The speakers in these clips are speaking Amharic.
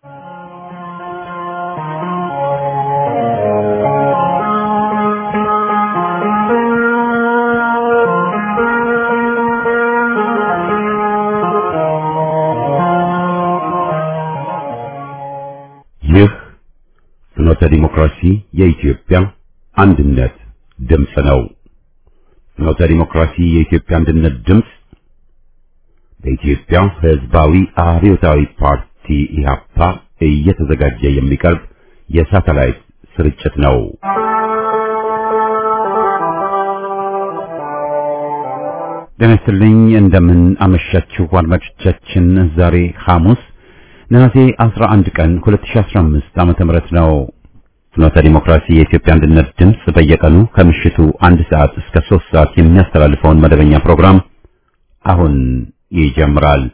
ይህ ፍኖተ ዲሞክራሲ የኢትዮጵያ አንድነት ድምፅ ነው። ፍኖተ ዲሞክራሲ የኢትዮጵያ አንድነት ድምፅ በኢትዮጵያ ሕዝባዊ አብዮታዊ ፓርቲ ኢህአፓ እየተዘጋጀ የሚቀርብ የሳተላይት ስርጭት ነው። ጤና ይስጥልኝ። እንደምን አመሻችሁ አድማጮቻችን። ዛሬ ሐሙስ ነሐሴ 11 ቀን 2015 ዓመተ ምህረት ነው። ፍኖተ ዲሞክራሲ የኢትዮጵያ አንድነት ድምፅ በየቀኑ ከምሽቱ አንድ ሰዓት እስከ 3 ሰዓት የሚያስተላልፈውን መደበኛ ፕሮግራም አሁን ይጀምራል።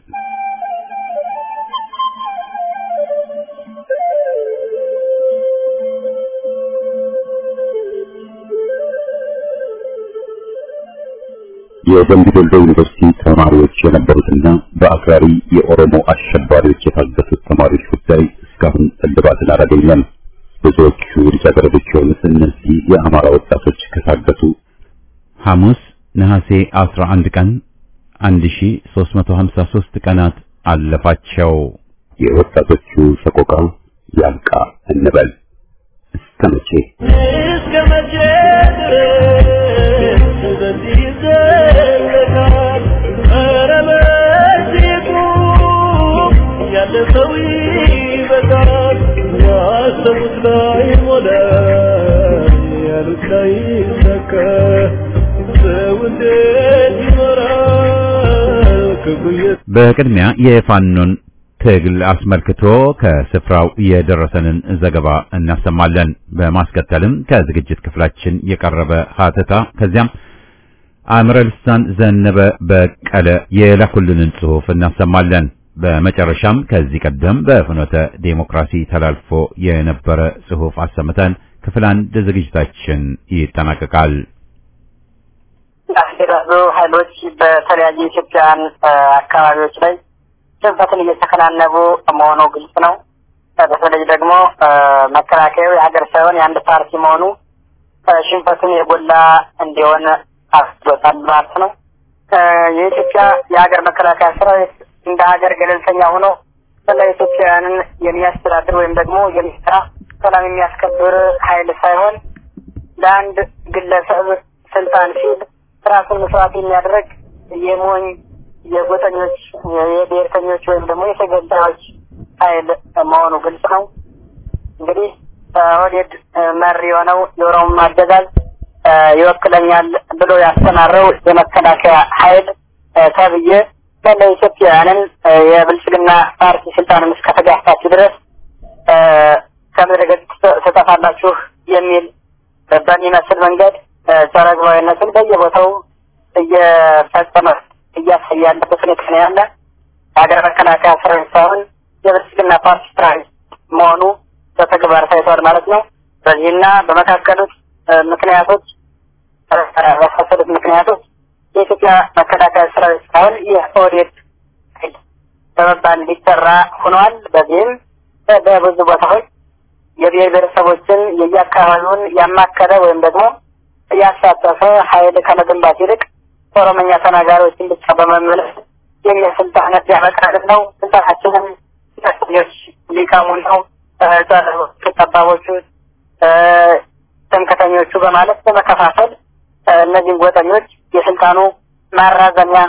የደምቢ ዶሎ ዩኒቨርሲቲ ተማሪዎች የነበሩትና በአክራሪ የኦሮሞ አሸባሪዎች የታገቱት ተማሪዎች ጉዳይ እስካሁን እልባትን አላገኘም። ብዙዎቹ ልጃገረዶች የሆኑት እነዚህ የአማራ ወጣቶች ከታገቱ ሐሙስ ነሐሴ 11 ቀን 1353 ቀናት አለፋቸው። የወጣቶቹ ሰቆቃ ያብቃ እንበል። እስከ መቼ እስከ መቼ ድረስ በዚህ ይዘለቃል? ኧረ በዚህ ቁም፣ ያለፈው ይበቃል። ያሰቡት ላይ ሞላ፣ ያሉት ላይ ይሳካ። ሰው እንዴት ይኖራል? ክብሩ የት በቅድሚያ የፋኖን ትግል አስመልክቶ ከስፍራው የደረሰንን ዘገባ እናሰማለን። በማስከተልም ከዝግጅት ክፍላችን የቀረበ ሀተታ ከዚያም አምረ ልሳን ዘነበ በቀለ የላኩልንን ጽሑፍ እናሰማለን። በመጨረሻም ከዚህ ቀደም በፍኖተ ዴሞክራሲ ተላልፎ የነበረ ጽሑፍ አሰምተን ክፍል አንድ ዝግጅታችን ይጠናቀቃል። ያገዛዙ ኃይሎች በተለያዩ ኢትዮጵያውያን አካባቢዎች ላይ ሽንፈትን እየተከናነቡ መሆኑ ግልጽ ነው። በተለይ ደግሞ መከላከያው የሀገር ሳይሆን የአንድ ፓርቲ መሆኑ ሽንፈቱን የጎላ እንዲሆን አስዶታል ማለት ነው። የኢትዮጵያ የሀገር መከላከያ ሰራዊት እንደ ሀገር ገለልተኛ ሆኖ ስለ ኢትዮጵያውያንን የሚያስተዳድር ወይም ደግሞ የሚሰራ ሰላም የሚያስከብር ኃይል ሳይሆን ለአንድ ግለሰብ ስልጣን ሲል ራሱን መስዋዕት የሚያደርግ የሞኝ የጎጠኞች የብሔርተኞች ወይም ደግሞ የተገዳዮች ኃይል መሆኑ ግልጽ ነው። እንግዲህ ኦህዴድ መር የሆነው የኦሮሞ አገዛዝ ይወክለኛል ብሎ ያስተማረው የመከላከያ ኃይል ተብዬ መላ ኢትዮጵያውያንን የብልጽግና ፓርቲ ስልጣንን እስከተጋፋችሁ ድረስ ከምድረ ገጽ ትጠፋላችሁ የሚል በሚመስል መንገድ ጸረ ሕዝባዊነትን በየቦታው እየፈጸመ እያሳየ ያለበት ሁኔታ ነው ያለ። የሀገር መከላከያ ሰራዊት ሳይሆን የብልጽግና ፓርቲ ሰራዊት መሆኑ በተግባር ታይቷል ማለት ነው። በዚህና በመካከሉት ምክንያቶች በመሳሰሉት ምክንያቶች የኢትዮጵያ መከላከያ ሰራዊት ሳይሆን የኦህዴድ ኃይል በመባል እንዲጠራ ሆኗል። በዚህም በብዙ ቦታዎች የብሔር ብሔረሰቦችን የየአካባቢውን ያማከለ ወይም ደግሞ ያሳተፈ ኃይል ከመገንባት ይልቅ ኦሮመኛ ተናጋሪዎችን ብቻ በመመለስ የኛ ስልጣነት ያመጣልን ነው። ስልጣናችንም ኞች ሊቃሙን ነው ጠባቦቹ፣ ትምክህተኞቹ በማለት በመከፋፈል እነዚህን ጎጠኞች የስልጣኑ ማራዘሚያ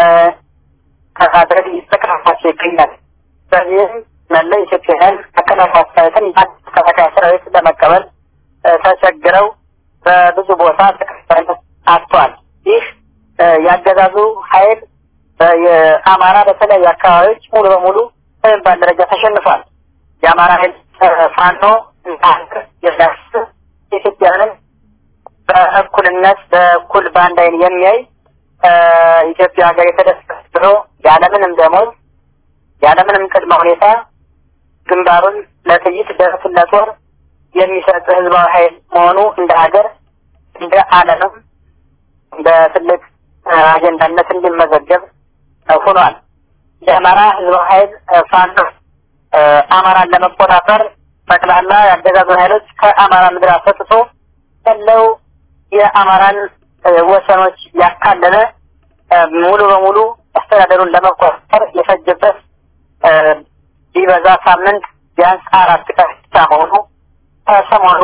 ከማድረግ እየተከፋፋቸው ይገኛል። በዚህም መላ ኢትዮጵያውያን መከላከያ ሰራዊትን መከላከያ ሰራዊት ለመቀበል ተቸግረው በብዙ ቦታ ተቀባይነት አጥቷል። ይህ ያገዛዙ ኃይል የአማራ በተለያዩ አካባቢዎች ሙሉ በሙሉ በሚባል ደረጃ ተሸንፏል። የአማራ ኃይል ፋኖ ሀገር የሚያስብ ኢትዮጵያንን በእኩልነት በእኩል በአንድ አይን የሚያይ ኢትዮጵያ ሀገር የተደሰተ ብሎ ያለምንም ደሞዝ ያለምንም ቅድመ ሁኔታ ግንባሩን ለጥይት ደረቱን ለጦር የሚሰጥ ህዝባዊ ኃይል መሆኑ እንደ ሀገር እንደ ዓለምም በትልቅ አጀንዳነት እንዲመዘገብ ሆኗል። የአማራ ህዝባዊ ኃይል ፋኖ አማራን ለመቆጣጠር ጠቅላላ ያገዛዙ ኃይሎች ከአማራ ምድር አስወጥቶ ያለው የአማራን ወሰኖች ያካለለ ሙሉ በሙሉ አስተዳደሩን ለመቆጣጠር የፈጀበት ቢበዛ ሳምንት ቢያንስ አራት ቀን ብቻ መሆኑ ከሰሞኑ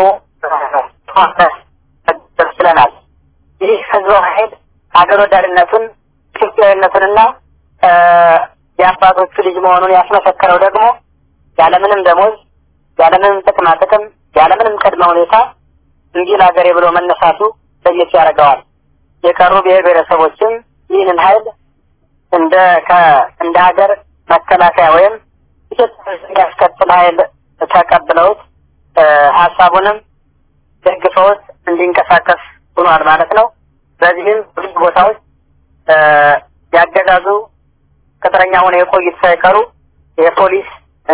ችለናል። ይህ ህዝባዊ ኃይል ሀገር ወዳድነቱን ኢትዮጵያዊነቱንና የአባቶቹ ልጅ መሆኑን ያስመሰከረው ደግሞ ያለምንም ደሞዝ፣ ያለምንም ጥቅማ ጥቅም፣ ያለምንም ቅድመ ሁኔታ እንጂ ለሀገሬ ብሎ መነሳቱ ለየት ያደርገዋል። የቀሩ ብሔር ብሔረሰቦችም ይህንን ኃይል እንደ እንደ ሀገር መከላከያ ወይም ኢትዮጵያ ያስከትል ኃይል ተቀብለውት ሀሳቡንም ደግፈውት እንዲንቀሳቀስ ሆኗል ማለት ነው። በዚህም ብዙ ቦታዎች ያገዛዙ ቅጥረኛ ሆነው የቆዩት ሳይቀሩ የፖሊስ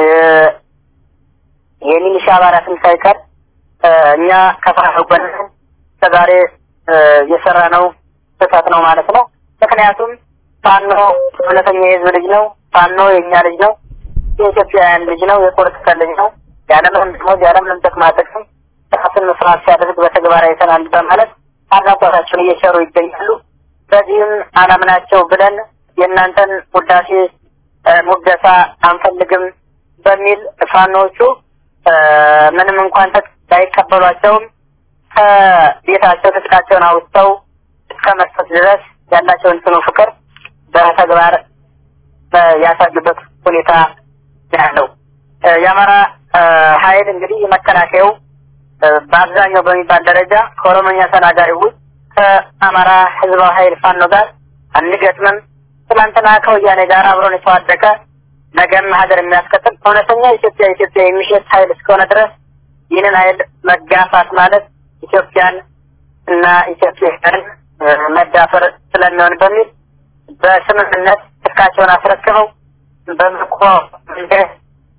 የሚሊሻ አባላትም ሳይቀር እኛ ከፋጎን እስከዛሬ የሰራ ነው ስህተት ነው ማለት ነው። ምክንያቱም ፋኖ እውነተኛ የህዝብ ልጅ ነው። ፋኖ የእኛ ልጅ ነው። የኢትዮጵያውያን ልጅ ነው። የፖለቲካ ልጅ ነው። ያለምንም ደሞዝ ያለምንም ጥቅማ ጥቅም ራስን መስራት ሲያደርግ በተግባር አይተናል በማለት አድናቆታቸውን እየቸሩ ይገኛሉ። በዚህም አላምናቸው ብለን የእናንተን ውዳሴ ሙገሳ አንፈልግም በሚል ፋኖቹ ምንም እንኳን ባይቀበሏቸውም ከቤታቸው ትጥቃቸውን አውጥተው እስከ መስጠት ድረስ ያላቸውን ጽኑ ፍቅር በተግባር ያሳዩበት ሁኔታ ያለው የአማራ ኃይል እንግዲህ የመከላከያው በአብዛኛው በሚባል ደረጃ ከኦሮሞኛ ተናጋሪ ውጭ ከአማራ ህዝባዊ ኃይል ፋኖ ጋር አንገጥምም። ትላንትና ከወያኔ ጋር አብሮን የተዋደቀ ነገም ሀገር የሚያስቀጥል እውነተኛ ኢትዮጵያ ኢትዮጵያ የሚሸት ኃይል እስከሆነ ድረስ ይህንን ኃይል መጋፋት ማለት ኢትዮጵያን እና ኢትዮጵያን መዳፈር ስለሚሆን በሚል በስምምነት ትጥቃቸውን አስረክበው በምርኮ መንገድ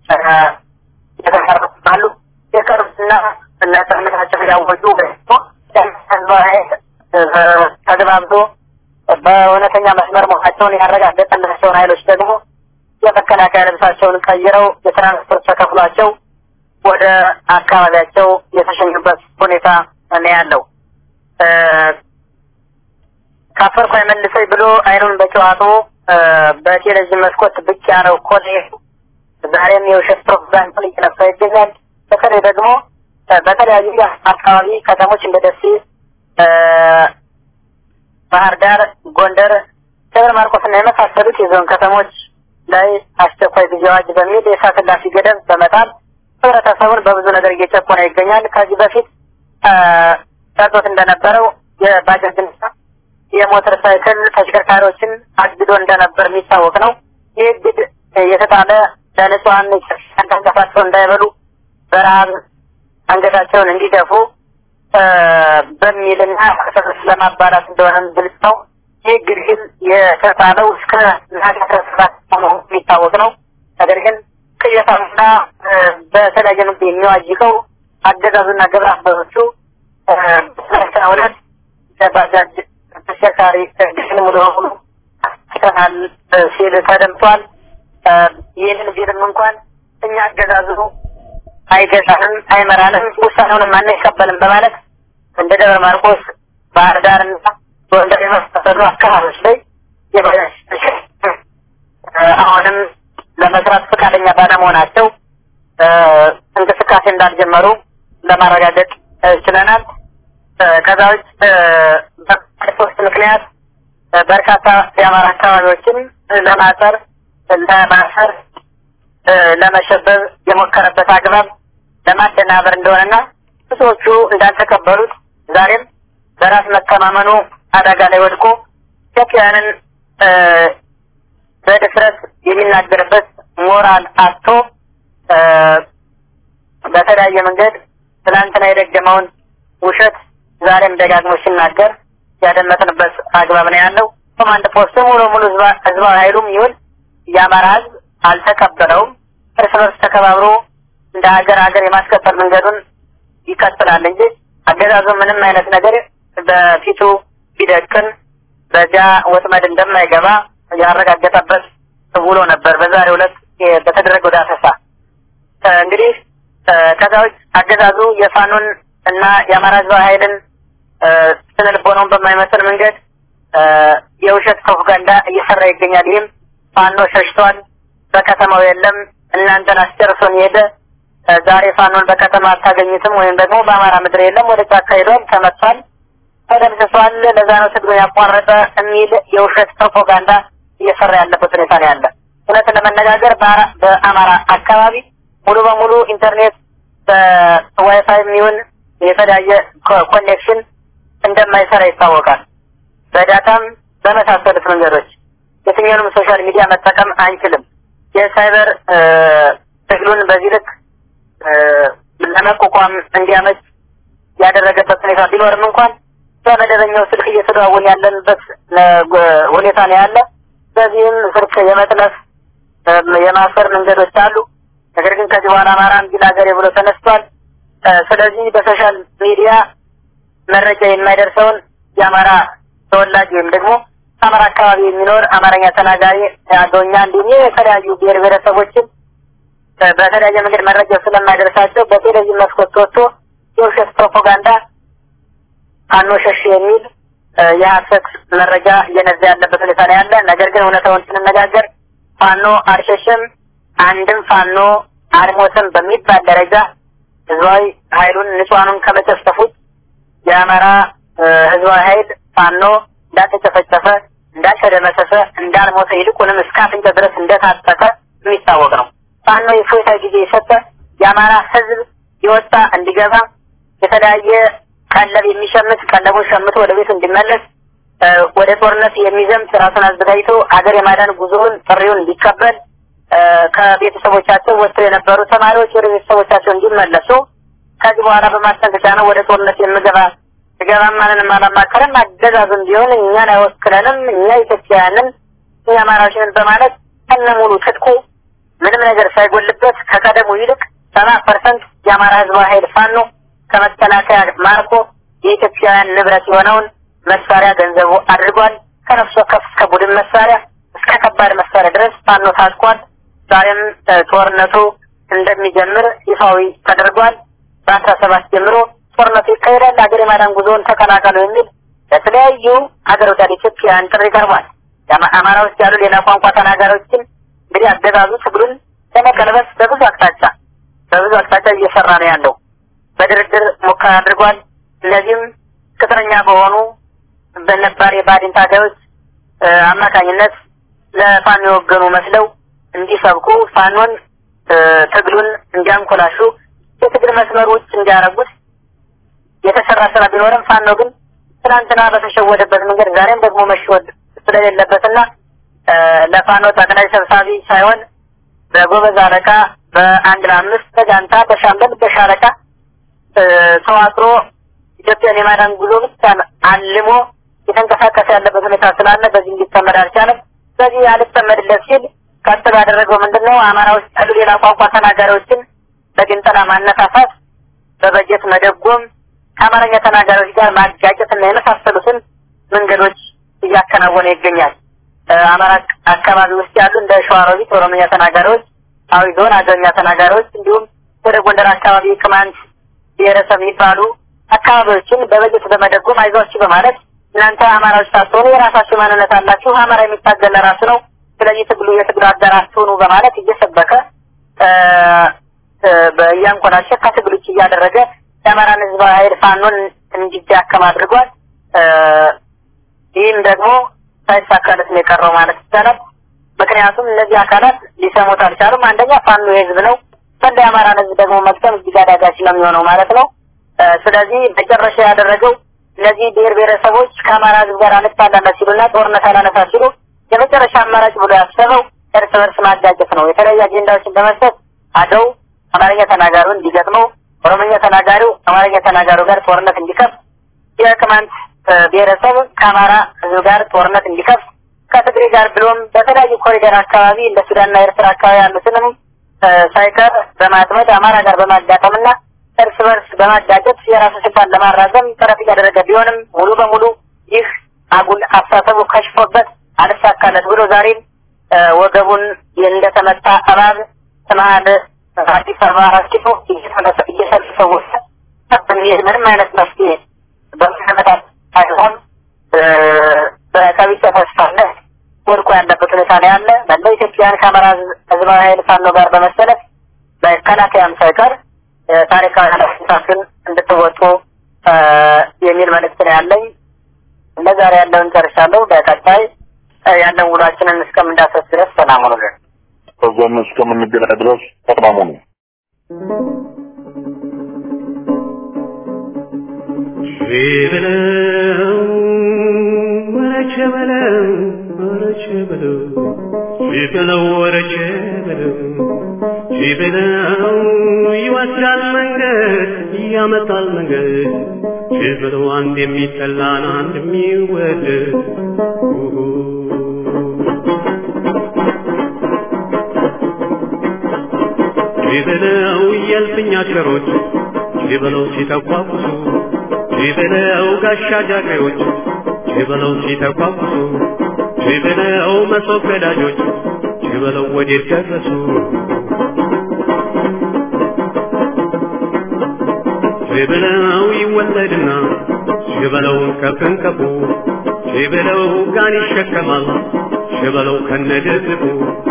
የተቀረባሉ የቀሩትና ነጻነታቸውን ያወጁ ተግባብቶ በእውነተኛ መስመር መሆናቸውን ያረጋገጠላቸውን ኃይሎች ደግሞ የመከላከያ ልብሳቸውን ቀይረው የትራንስፖርት ተከፍሏቸው ወደ አካባቢያቸው የተሸኙበት ሁኔታ ነው ያለው። ካፈርኩ አይመልሰኝ ብሎ አይኑን በጨዋቶ በቴሌቪዥን መስኮት ብቅ ያለው ኮሎኔል ዛሬም የውሸት ፕሮፓጋንዳን እየነፋ ይገኛል። በተለይ ደግሞ በተለያዩ አካባቢ ከተሞች እንደ ደሴ፣ ባህር ዳር፣ ጎንደር፣ ደብረ ማርቆስና የመሳሰሉት የዞን ከተሞች ላይ አስቸኳይ ጊዜ አዋጅ በሚል የእሳት እላፊ ገደብ በመጣል ህብረተሰቡን በብዙ ነገር እየጨቆነ ይገኛል። ከዚህ በፊት ጠርቶት እንደነበረው የባጃጅና የሞተር ሳይክል ተሽከርካሪዎችን አግዶ እንደነበር የሚታወቅ ነው። ይህ እግድ የተጣለ ለንጹሐን ተንቀሳቅሰው እንዳይበሉ በረሀብ አንገታቸውን እንዲደፉ በሚልና ከሰዎች ለማባራት እንደሆነም ግልጽ ነው። ይህ ግድግል የተጣለው እስከ ነሐሴ አስራ ሰባት መሆኑ የሚታወቅ ነው። ነገር ግን ቅየታና በተለያየ ምግብ የሚዋጅቀው አገዛዙና ግብረ አበሮቹ በሰላሳ ሁለት ባጃጅ ተሽከርካሪ ግድግል ሙሉ በሙሉ አስተናል ሲል ተደምጧል። ይህንን ቢልም እንኳን እኛ አገዛዙ አይገዛንም፣ አይመራንም፣ ውሳኔውንም አንቀበልም በማለት እንደ ደብረ ማርቆስ፣ ባህር ዳርና ጎንደር የመሳሰሉ አካባቢዎች ላይ የባጃጅ አሁንም ለመስራት ፈቃደኛ ባለመሆናቸው እንቅስቃሴ እንዳልጀመሩ ለማረጋገጥ ችለናል። ከዛ ውጭ በሶስት ምክንያት በርካታ የአማራ አካባቢዎችን ለማጠር ለማሰር ለመሸበብ የሞከረበት አግባብ ለማደናበር እንደሆነና ብዙዎቹ እንዳልተቀበሉት ዛሬም በራስ መተማመኑ አደጋ ላይ ወድቆ ኢትዮጵያውያንን በድፍረት የሚናገርበት ሞራል አጥቶ በተለያየ መንገድ ትናንትና የደገመውን ውሸት ዛሬም ደጋግሞ ሲናገር ያደመጥንበት አግባብ ነው ያለው። ኮማንድ ፖስቱ ሙሉ ሙሉ ህዝባዊ ኃይሉም ይሁን የአማራ ህዝብ አልተቀበለውም። እርስ በርስ ተከባብሮ እንደ ሀገር ሀገር የማስቀጠል መንገዱን ይቀጥላል እንጂ አገዛዙ ምንም አይነት ነገር በፊቱ ቢደቅን በዚያ ወጥመድ እንደማይገባ ያረጋገጠበት ውሎ ነበር። በዛሬው ዕለት በተደረገው ዳሰሳ እንግዲህ ከዛ ውጭ አገዛዙ የፋኖን እና የአማራ ህዝባዊ ኃይልን ስነ ልቦናውን በማይመስል መንገድ የውሸት ፕሮፓጋንዳ እየሰራ ይገኛል። ይህም ፋኖ ሸሽቷል፣ በከተማው የለም፣ እናንተን አስጨርሶን የሄደ ዛሬ ፋኖን በከተማ አታገኙትም፣ ወይም ደግሞ በአማራ ምድር የለም፣ ወደ ጫካ ሄዷል፣ ተመቷል፣ ተደምስሷል፣ ለዛ ነው ትግሉን ያቋረጠ የሚል የውሸት ፕሮፓጋንዳ እየሰራ ያለበት ሁኔታ ነው ያለ። እውነትን ለመነጋገር በአማራ አካባቢ ሙሉ በሙሉ ኢንተርኔት በዋይፋይ የሚሆን የተለያየ ኮኔክሽን እንደማይሰራ ይታወቃል። በዳታም በመሳሰሉት መንገዶች የትኛውንም ሶሻል ሚዲያ መጠቀም አንችልም። የሳይበር ትግሉን በዚህ ልክ ለመቋቋም እንዲያመች ያደረገበት ሁኔታ ቢኖርም እንኳን በመደበኛው ስልክ እየተደዋወል ያለንበት ሁኔታ ነው ያለ። በዚህም ስልክ የመጥለፍ የማሰር መንገዶች አሉ። ነገር ግን ከዚህ በኋላ አማራ እንዲል ሀገሬ ብሎ ተነስቷል። ስለዚህ በሶሻል ሚዲያ መረጃ የማይደርሰውን የአማራ ተወላጅ ወይም ደግሞ አማራ አካባቢ የሚኖር አማርኛ ተናጋሪ አገውኛ እንዲሁም የተለያዩ ብሔር ብሔረሰቦችን በተለያየ መንገድ መረጃ ስለማይደርሳቸው በቴሌቪዥን መስኮት ወጥቶ የውሸት ፕሮፓጋንዳ ፋኖ ሸሽ የሚል የሀሰት መረጃ እየነዛ ያለበት ሁኔታ ነው ያለ። ነገር ግን እውነታውን ስንነጋገር ፋኖ አልሸሸም፣ አንድም ፋኖ አልሞትም በሚባል ደረጃ ህዝባዊ ኃይሉን ንጹሐኑን ከመጨፍጨፉት የአማራ ህዝባዊ ኃይል ፋኖ እንዳልተጨፈጨፈ፣ እንዳልተደመሰሰ፣ እንዳልሞተ ይልቁንም እስከ አፍንጫ ድረስ እንደታጠቀ የሚታወቅ ነው። ፋኖ የፎይታ ጊዜ የሰጠ የአማራ ህዝብ የወጣ እንዲገባ የተለያየ ቀለብ የሚሸምት ቀለቡን ሸምቶ ወደ ቤቱ እንዲመለስ ወደ ጦርነት የሚዘምት ራሱን አዘጋጅቶ ሀገር የማዳን ጉዞውን ጥሪውን እንዲቀበል ከቤተሰቦቻቸው ወጥተው የነበሩ ተማሪዎች ወደ ቤተሰቦቻቸው እንዲመለሱ ከዚህ በኋላ በማስጠንቀቂያ ነው ወደ ጦርነት የምገባ ስገባ ማንንም አላማከረም አገዛዙም ቢሆን እኛን አይወክለንም እኛ ኢትዮጵያውያንን እኛ አማራዎችንን በማለት ከነ ሙሉ ትጥቁ ምንም ነገር ሳይጎልበት ከቀደሙ ይልቅ ሰባ ፐርሰንት የአማራ ህዝባዊ ኃይል ፋኖ ከመከላከያ ማርኮ የኢትዮጵያውያን ንብረት የሆነውን መሳሪያ ገንዘቡ አድርጓል። ከነፍስ ወከፍ እስከ ቡድን መሳሪያ እስከ ከባድ መሳሪያ ድረስ ፋኖ ታጥቋል። ዛሬም ጦርነቱ እንደሚጀምር ይፋዊ ተደርጓል። በአስራ ሰባት ጀምሮ ጦርነቱ ይካሄዳል። ሀገር የማዳን ጉዞውን ተቀላቀሉ የሚል ለተለያዩ ሀገር ወዳድ ኢትዮጵያውያን ጥሪ ቀርቧል። አማራ ውስጥ ያሉ ሌላ ቋንቋ ተናጋሪዎችን እንግዲህ አገዛዙ ትግሉን ለመቀልበስ በብዙ አቅጣጫ በብዙ አቅጣጫ እየሰራ ነው ያለው። በድርድር ሙከራ አድርጓል። እነዚህም ቅጥረኛ በሆኑ በነባር የባድን ታጋዮች አማካኝነት ለፋኖ የወገኑ መስለው እንዲሰብኩ ፋኖን ትግሉን እንዲያንኮላሹ የትግል መስመር ውጭ እንዲያረጉት የተሰራ ስራ ቢኖርም ፋኖ ግን ትናንትና በተሸወደበት መንገድ ዛሬም ደግሞ መሸወድ ስለሌለበትና ለፋኖ ጠቅላይ ሰብሳቢ ሳይሆን በጎበዝ አለቃ በአንድ ለአምስት በጋንታ በሻምበል በሻለቃ ተዋቅሮ ኢትዮጵያን የማዳን ጉዞ ብቻ አልሞ የተንቀሳቀሰ ያለበት ሁኔታ ስላለ በዚህ እንዲጠመድ አልቻለም። በዚህ አልጠመድለት ሲል ቀጥሎ ያደረገው ምንድን ነው? አማራ ውስጥ ያሉ ሌላ ቋንቋ ተናጋሪዎችን በግንጠላ ማነሳሳት፣ በበጀት መደጎም፣ ከአማርኛ ተናጋሪዎች ጋር ማጋጨትና የመሳሰሉትን መንገዶች እያከናወነ ይገኛል። አማራ አካባቢ ውስጥ ያሉ እንደ ሸዋሮቢት ኦሮምኛ ተናጋሪዎች፣ አዊ ዞን አገኛ ተናጋሪዎች እንዲሁም ወደ ጎንደር አካባቢ ቅማንት ብሔረሰብ የሚባሉ አካባቢዎችን በበጀት በመደጎም አይዟችሁ በማለት እናንተ አማራዎች ሳትሆኑ የራሳችሁ ማንነት አላችሁ፣ አማራ የሚታገል ለራሱ ነው፣ ስለዚህ ትግሉ የትግሉ አጋር አትሆኑ በማለት እየሰበከ እያንኮላሸ ከትግል ውጭ እያደረገ የአማራን ህዝባዊ ኃይል ፋኖን እንዲዳከም አድርጓል። ይህም ደግሞ ሳይሳካለት ነው የቀረው ማለት ይቻላል። ምክንያቱም እነዚህ አካላት ሊሰሙት አልቻሉም። አንደኛ ፋኖ የህዝብ ነው፣ ፈንዳ የአማራን ህዝብ ደግሞ መቅጠም እጅግ አዳጋች ነው የሚሆነው ማለት ነው። ስለዚህ መጨረሻ ያደረገው እነዚህ ብሔር ብሔረሰቦች ከአማራ ህዝብ ጋር አንጣላላ ሲሉና ጦርነት አላነሳ ሲሉ የመጨረሻ አማራጭ ብሎ ያሰበው እርስ በርስ ማጋጨት ነው። የተለያዩ አጀንዳዎችን በመስጠት አገው አማርኛ ተናጋሪውን እንዲገጥመው፣ ኦሮሞኛ ተናጋሪው አማርኛ ተናጋሪው ጋር ጦርነት እንዲከፍት፣ የቅማንት ብሔረሰብ ከአማራ ህዝብ ጋር ጦርነት እንዲከፍት፣ ከትግሬ ጋር ብሎም በተለያዩ ኮሪደር አካባቢ እንደ ሱዳንና ኤርትራ አካባቢ ያሉትንም ሳይቀር በማጥመድ አማራ ጋር በማጋጠምና እርስ በርስ በማጋጨት የራሱ ስልጣን ለማራዘም ጥረት እያደረገ ቢሆንም ሙሉ በሙሉ ይህ አጉል አስተሳሰቡ ከሽፎበት አልሳካለት ብሎ ዛሬም ወገቡን እንደተመታ እባብ መሀል አዲስ አበባ አራት ኪሎ እየተሰበሰቡ በሚሄድ ምንም አይነት መፍትሄ በምናመጣት ሳይሆን በከቢጸ ተስፋነት ወድቆ ያለበት ሁኔታ ነው ያለ። መላው ኢትዮጵያን ከአማራ ህዝባዊ ኃይል ፋኖ ጋር በመሰለፍ መከላከያም ሳይቀር ታሪካዊ ኃላፊነታችሁን እንድትወጡ የሚል መልእክት ነው ያለኝ። ለዛሬ ያለውን ጨርሻለሁ። በቀጣይ ያለን ውሏችንን እስከምንዳሰስ ድረስ ሰላም ሁኑልን። ከዛም እስከምንገናኝ ድረስ ሰላም ሁኑ። በለው ወረቸ በለው ወረቸ በለው በለው ወረቸ በለው በለው ይወስዳል መንገድ ያመጣል መንገድ በለው አንድ የሚጠላን አንድ የሚወደድ በለው የልፍኛ ቸሮች በለው ሲተቋቁሱ በለው ጋሻ ጃግሬዎች በለው ሲተቋቁሱ በለው መሶብ ገዳጆች በለው ወዴት ደረሱ በለው ይወለድና በለው ከፍንከፉ በለው ጋን ይሸከማል በለው ከነድርቡ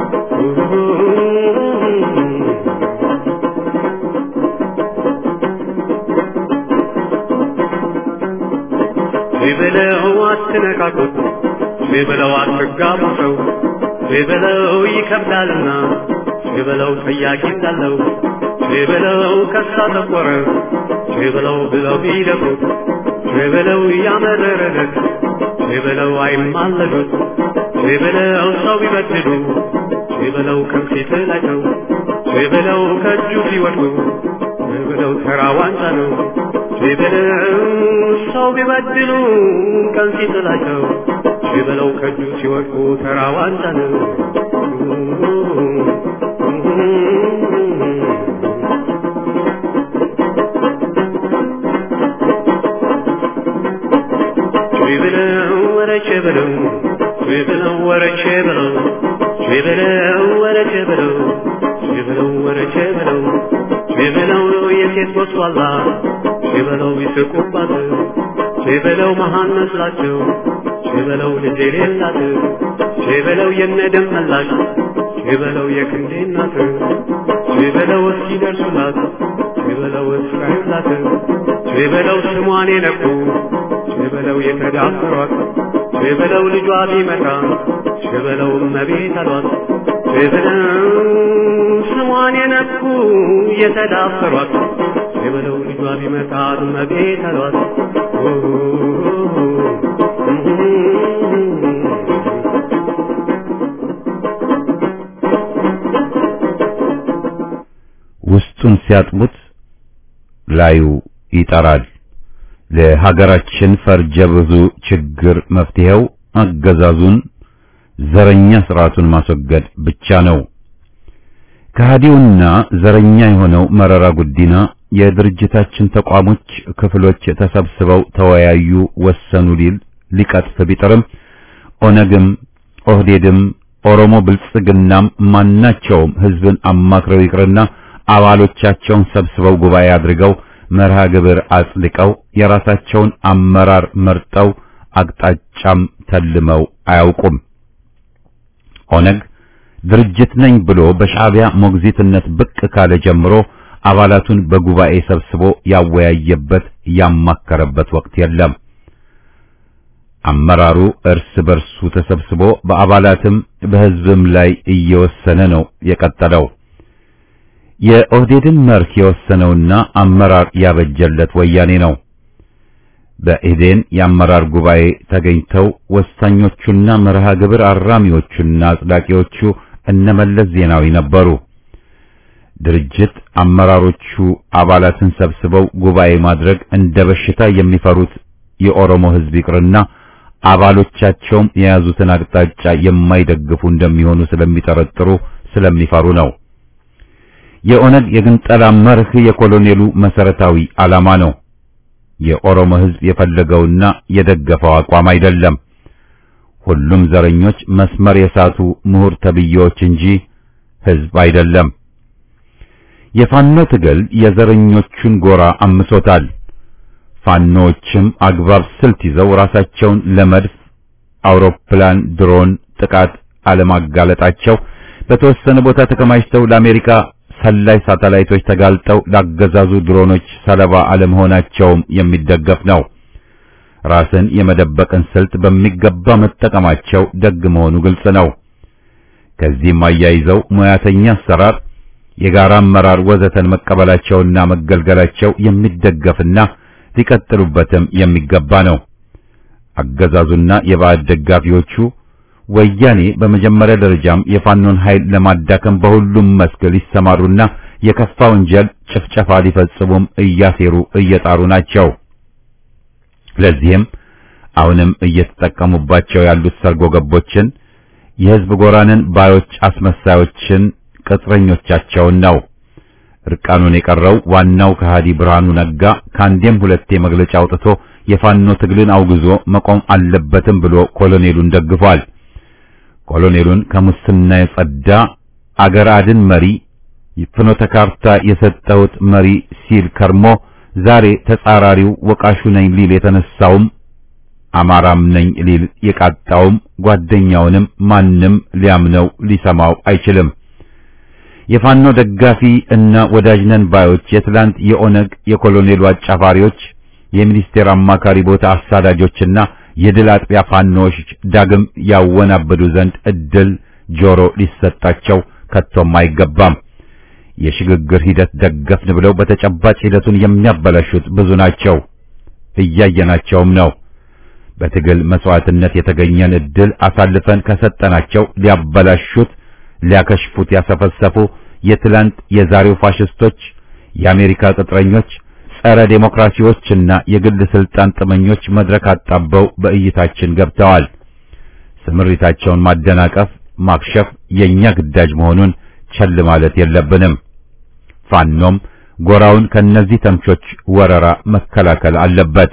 በለው አትነካኩት በለው አትጋቡ ሰው በለው ይከብዳልና በለው ጠያቂ እንዳለው በለው ከሳ ጠቆረ በለው ብለው ቢደፉት በለው ያመረረለት በለው አይማለዱት በለው ሰው ቢበድሉ በለው ከፊት ላይ ነው በለው ከእጁ ቢወድቁ በለው ተራ ዋንጫ ነው በለው ሰው ቢበድሉ ቀን ሲጥላቸው በለው ከእጁ ሲወድቁ ተራ ዋንጫ ነው በለው ወረቼ በለው በለው ወረቼ በለው በለው ወረቼ በለው በለው ወረቼ በለው በለው የሴት ወስዋላ በለው ይስቁባት በለው መሃን መስላቸው በለው ልጅ የሌላት በለው የነደም መላሽ በለው የክንዴ እናት በለው እስኪ ደርሱላት በለው እስራዩላት በለው ስሟን የነኩ በለው የተዳፈሯት በለው ልጇ ቢመጣ በለው እመቤት አሏት በለው ስሟን የነኩ የተዳፈሯት በለው ልጇ ቢመጣ እመቤት አሏት ውስጡን ሲያጥቡት ላዩ ይጠራል። ለሀገራችን ፈርጀ ብዙ ችግር መፍትሄው አገዛዙን ዘረኛ ስርዓቱን ማስወገድ ብቻ ነው። ከሃዲውና ዘረኛ የሆነው መረራ ጉዲና የድርጅታችን ተቋሞች ክፍሎች ተሰብስበው ተወያዩ፣ ወሰኑ ሊል ሊቀጥፍ ቢጥርም ኦነግም ኦህዴድም ኦሮሞ ብልጽግናም ማናቸውም ህዝብን አማክረው ይቅርና አባሎቻቸውን ሰብስበው ጉባኤ አድርገው መርሃ ግብር አጽድቀው የራሳቸውን አመራር መርጠው አቅጣጫም ተልመው አያውቁም። ኦነግ ድርጅት ነኝ ብሎ በሻዕቢያ ሞግዚትነት ብቅ ካለ ጀምሮ አባላቱን በጉባኤ ሰብስቦ ያወያየበት ያማከረበት ወቅት የለም። አመራሩ እርስ በርሱ ተሰብስቦ በአባላትም በህዝብም ላይ እየወሰነ ነው የቀጠለው። የኦህዴድን መርህ የወሰነውና አመራር ያበጀለት ወያኔ ነው። በኢዴን የአመራር ጉባኤ ተገኝተው ወሳኞቹና መርሃ ግብር አራሚዎቹና አጽዳቂዎቹ እነመለስ ዜናዊ ነበሩ። ድርጅት አመራሮቹ አባላትን ሰብስበው ጉባኤ ማድረግ እንደ በሽታ የሚፈሩት የኦሮሞ ህዝብ ይቅርና አባሎቻቸውም የያዙትን አቅጣጫ የማይደግፉ እንደሚሆኑ ስለሚጠረጥሩ ስለሚፈሩ ነው። የኦነግ የግንጠላ መርህ የኮሎኔሉ መሰረታዊ ዓላማ ነው። የኦሮሞ ህዝብ የፈለገውና የደገፈው አቋም አይደለም። ሁሉም ዘረኞች መስመር የሳቱ ምሁር ተብዬዎች እንጂ ህዝብ አይደለም። የፋኖ ትግል የዘረኞቹን ጎራ አምሶታል። ፋኖዎችም አግባብ ስልት ይዘው ራሳቸውን ለመድፍ፣ አውሮፕላን፣ ድሮን ጥቃት አለማጋለጣቸው በተወሰነ ቦታ ተከማችተው ለአሜሪካ ሰላይ ሳተላይቶች ተጋልጠው ላገዛዙ ድሮኖች ሰለባ አለመሆናቸውም የሚደገፍ ነው። ራስን የመደበቅን ስልት በሚገባ መጠቀማቸው ደግ መሆኑ ግልጽ ነው። ከዚህም አያይዘው ሙያተኛ አሰራር፣ የጋራ አመራር ወዘተን መቀበላቸውና መገልገላቸው የሚደገፍና ሊቀጥሉበትም የሚገባ ነው። አገዛዙና የባዕድ ደጋፊዎቹ ወያኔ በመጀመሪያ ደረጃም የፋኖን ኃይል ለማዳከም በሁሉም መስክ ሊሰማሩና የከፋ ወንጀል ጭፍጨፋ ሊፈጽሙም እያሴሩ እየጣሩ ናቸው። ለዚህም አሁንም እየተጠቀሙባቸው ያሉት ሰርጎ ገቦችን የሕዝብ ጎራንን ባዮች አስመሳዮችን ቅጥረኞቻቸውን ነው። እርቃኑን የቀረው ዋናው ከሃዲ ብርሃኑ ነጋ ከአንዴም ሁለቴ መግለጫ አውጥቶ የፋኖ ትግልን አውግዞ መቆም አለበትም ብሎ ኮሎኔሉን ደግፏል። ኮሎኔሉን ከሙስና የጸዳ አገር አድን መሪ ፍኖተ ካርታ የሰጠሁት መሪ ሲል ከርሞ ዛሬ ተጻራሪው ወቃሹ ነኝ ሊል የተነሳውም አማራም ነኝ ሊል የቃጣውም ጓደኛውንም ማንም ሊያምነው ሊሰማው አይችልም። የፋኖ ደጋፊ እና ወዳጅ ነን ባዮች የትላንት የኦነግ የኮሎኔሉ አጫፋሪዎች የሚኒስቴር አማካሪ ቦታ አሳዳጆችና የድል አጥቢያ ፋኖዎች ዳግም ያወናበዱ ዘንድ እድል ጆሮ ሊሰጣቸው ከቶም አይገባም። የሽግግር ሂደት ደገፍን ብለው በተጨባጭ ሂደቱን የሚያበላሹት ብዙ ናቸው፣ እያየናቸውም ነው። በትግል መስዋዕትነት የተገኘን እድል አሳልፈን ከሰጠናቸው ሊያበላሹት፣ ሊያከሽፉት ያሰፈሰፉ የትላንት የዛሬው ፋሽስቶች፣ የአሜሪካ ቅጥረኞች፣ ጸረ ዴሞክራሲዎችና የግል ስልጣን ጥመኞች መድረክ አጣበው በእይታችን ገብተዋል። ስምሪታቸውን ማደናቀፍ፣ ማክሸፍ የኛ ግዳጅ መሆኑን ቸል ማለት የለብንም። ፋኖም ጎራውን ከነዚህ ተምቾች ወረራ መከላከል አለበት።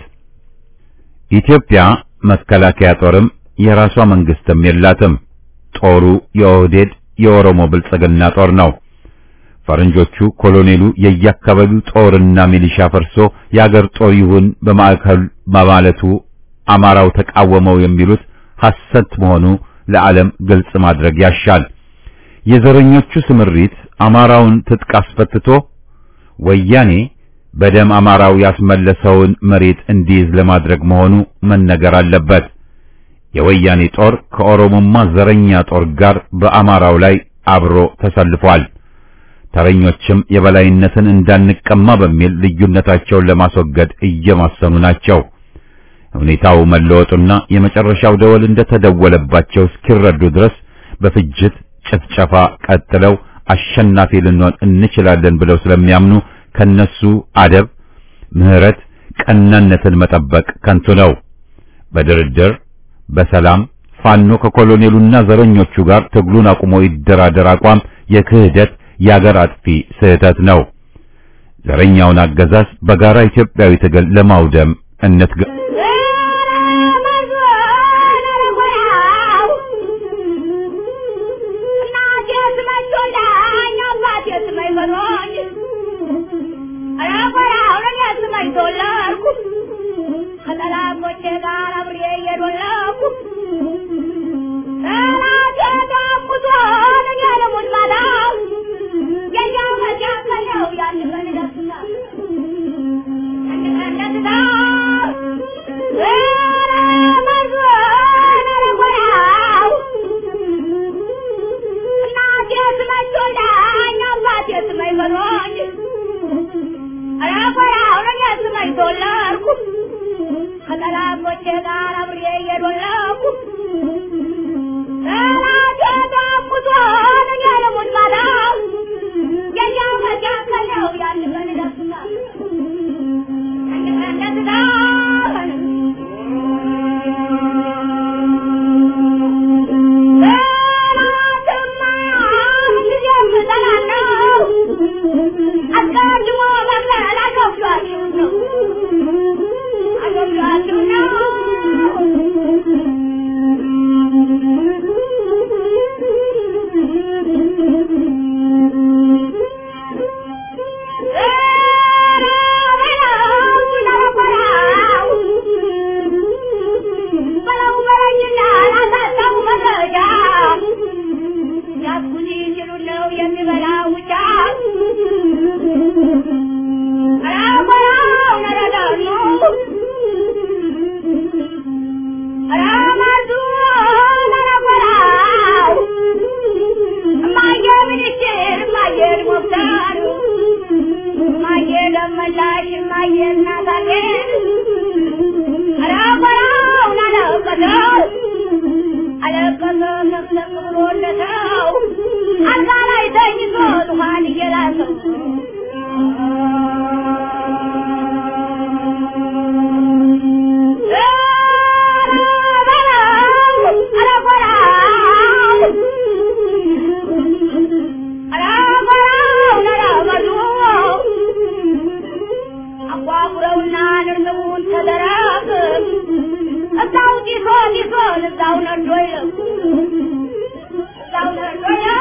ኢትዮጵያ መከላከያ ጦርም የራሷ መንግስትም የላትም። ጦሩ የኦህዴድ የኦሮሞ ብልጽግና ጦር ነው። ፈረንጆቹ ኮሎኔሉ የየአካባቢው ጦርና ሚሊሻ ፈርሶ የአገር ጦር ይሁን በማዕከል በማለቱ አማራው ተቃወመው የሚሉት ሐሰት መሆኑ ለዓለም ግልጽ ማድረግ ያሻል። የዘረኞቹ ስምሪት አማራውን ትጥቅ አስፈትቶ ወያኔ በደም አማራው ያስመለሰውን መሬት እንዲይዝ ለማድረግ መሆኑ መነገር አለበት። የወያኔ ጦር ከኦሮሞማ ዘረኛ ጦር ጋር በአማራው ላይ አብሮ ተሰልፏል። ተረኞችም የበላይነትን እንዳንቀማ በሚል ልዩነታቸውን ለማስወገድ እየማሰኑ ናቸው። ሁኔታው መለወጡና የመጨረሻው ደወል እንደተደወለባቸው እስኪረዱ ድረስ በፍጅት ጭፍጨፋ ቀጥለው አሸናፊ ልንሆን እንችላለን ብለው ስለሚያምኑ ከነሱ አደብ፣ ምህረት፣ ቀናነትን መጠበቅ ከንቱ ነው። በድርድር በሰላም ፋኖ ከኮሎኔሉና ዘረኞቹ ጋር ትግሉን አቁሞ ይደራደር አቋም የክህደት የአገር አጥፊ ስህተት ነው። ዘረኛውን አገዛዝ በጋራ ኢትዮጵያዊ ትግል ለማውደም እንትጋ። ደመላሽ ማየና ታጌ አራቆራውን አለቀሰው አለቀሰ ለምለም ብሎለተው አልጋ ላይ ተኝቶ ዙፋን እየላሰው አጓጉረውና ንርንቡን ተደረግ እዛው ጢሶ ጢሶን እዛው ነዶ ይለቅ እዛው ነዶ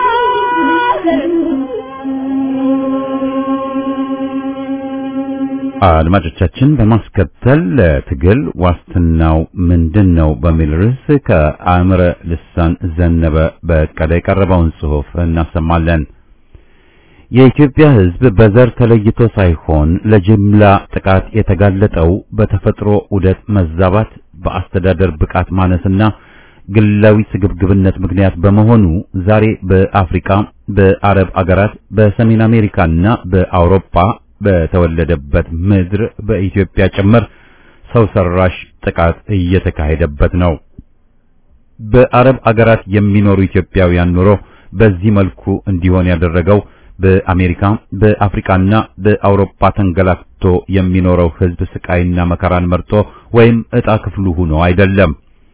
አድማጮቻችን በማስከተል ለትግል ዋስትናው ምንድን ነው በሚል ርዕስ ከአእምረ ልሳን ዘነበ በቀለ የቀረበውን ጽሑፍ እናሰማለን። የኢትዮጵያ ሕዝብ በዘር ተለይቶ ሳይሆን ለጅምላ ጥቃት የተጋለጠው በተፈጥሮ ዑደት መዛባት፣ በአስተዳደር ብቃት ማነስና ግላዊ ስግብግብነት ምክንያት በመሆኑ ዛሬ በአፍሪካ፣ በአረብ አገራት፣ በሰሜን አሜሪካና በአውሮፓ በተወለደበት ምድር በኢትዮጵያ ጭምር ሰው ሰራሽ ጥቃት እየተካሄደበት ነው። በአረብ አገራት የሚኖሩ ኢትዮጵያውያን ኑሮ በዚህ መልኩ እንዲሆን ያደረገው በአሜሪካ በአፍሪካና በአውሮፓ ተንገላክቶ የሚኖረው ሕዝብ ስቃይና መከራን መርጦ ወይም ዕጣ ክፍሉ ሆኖ አይደለም።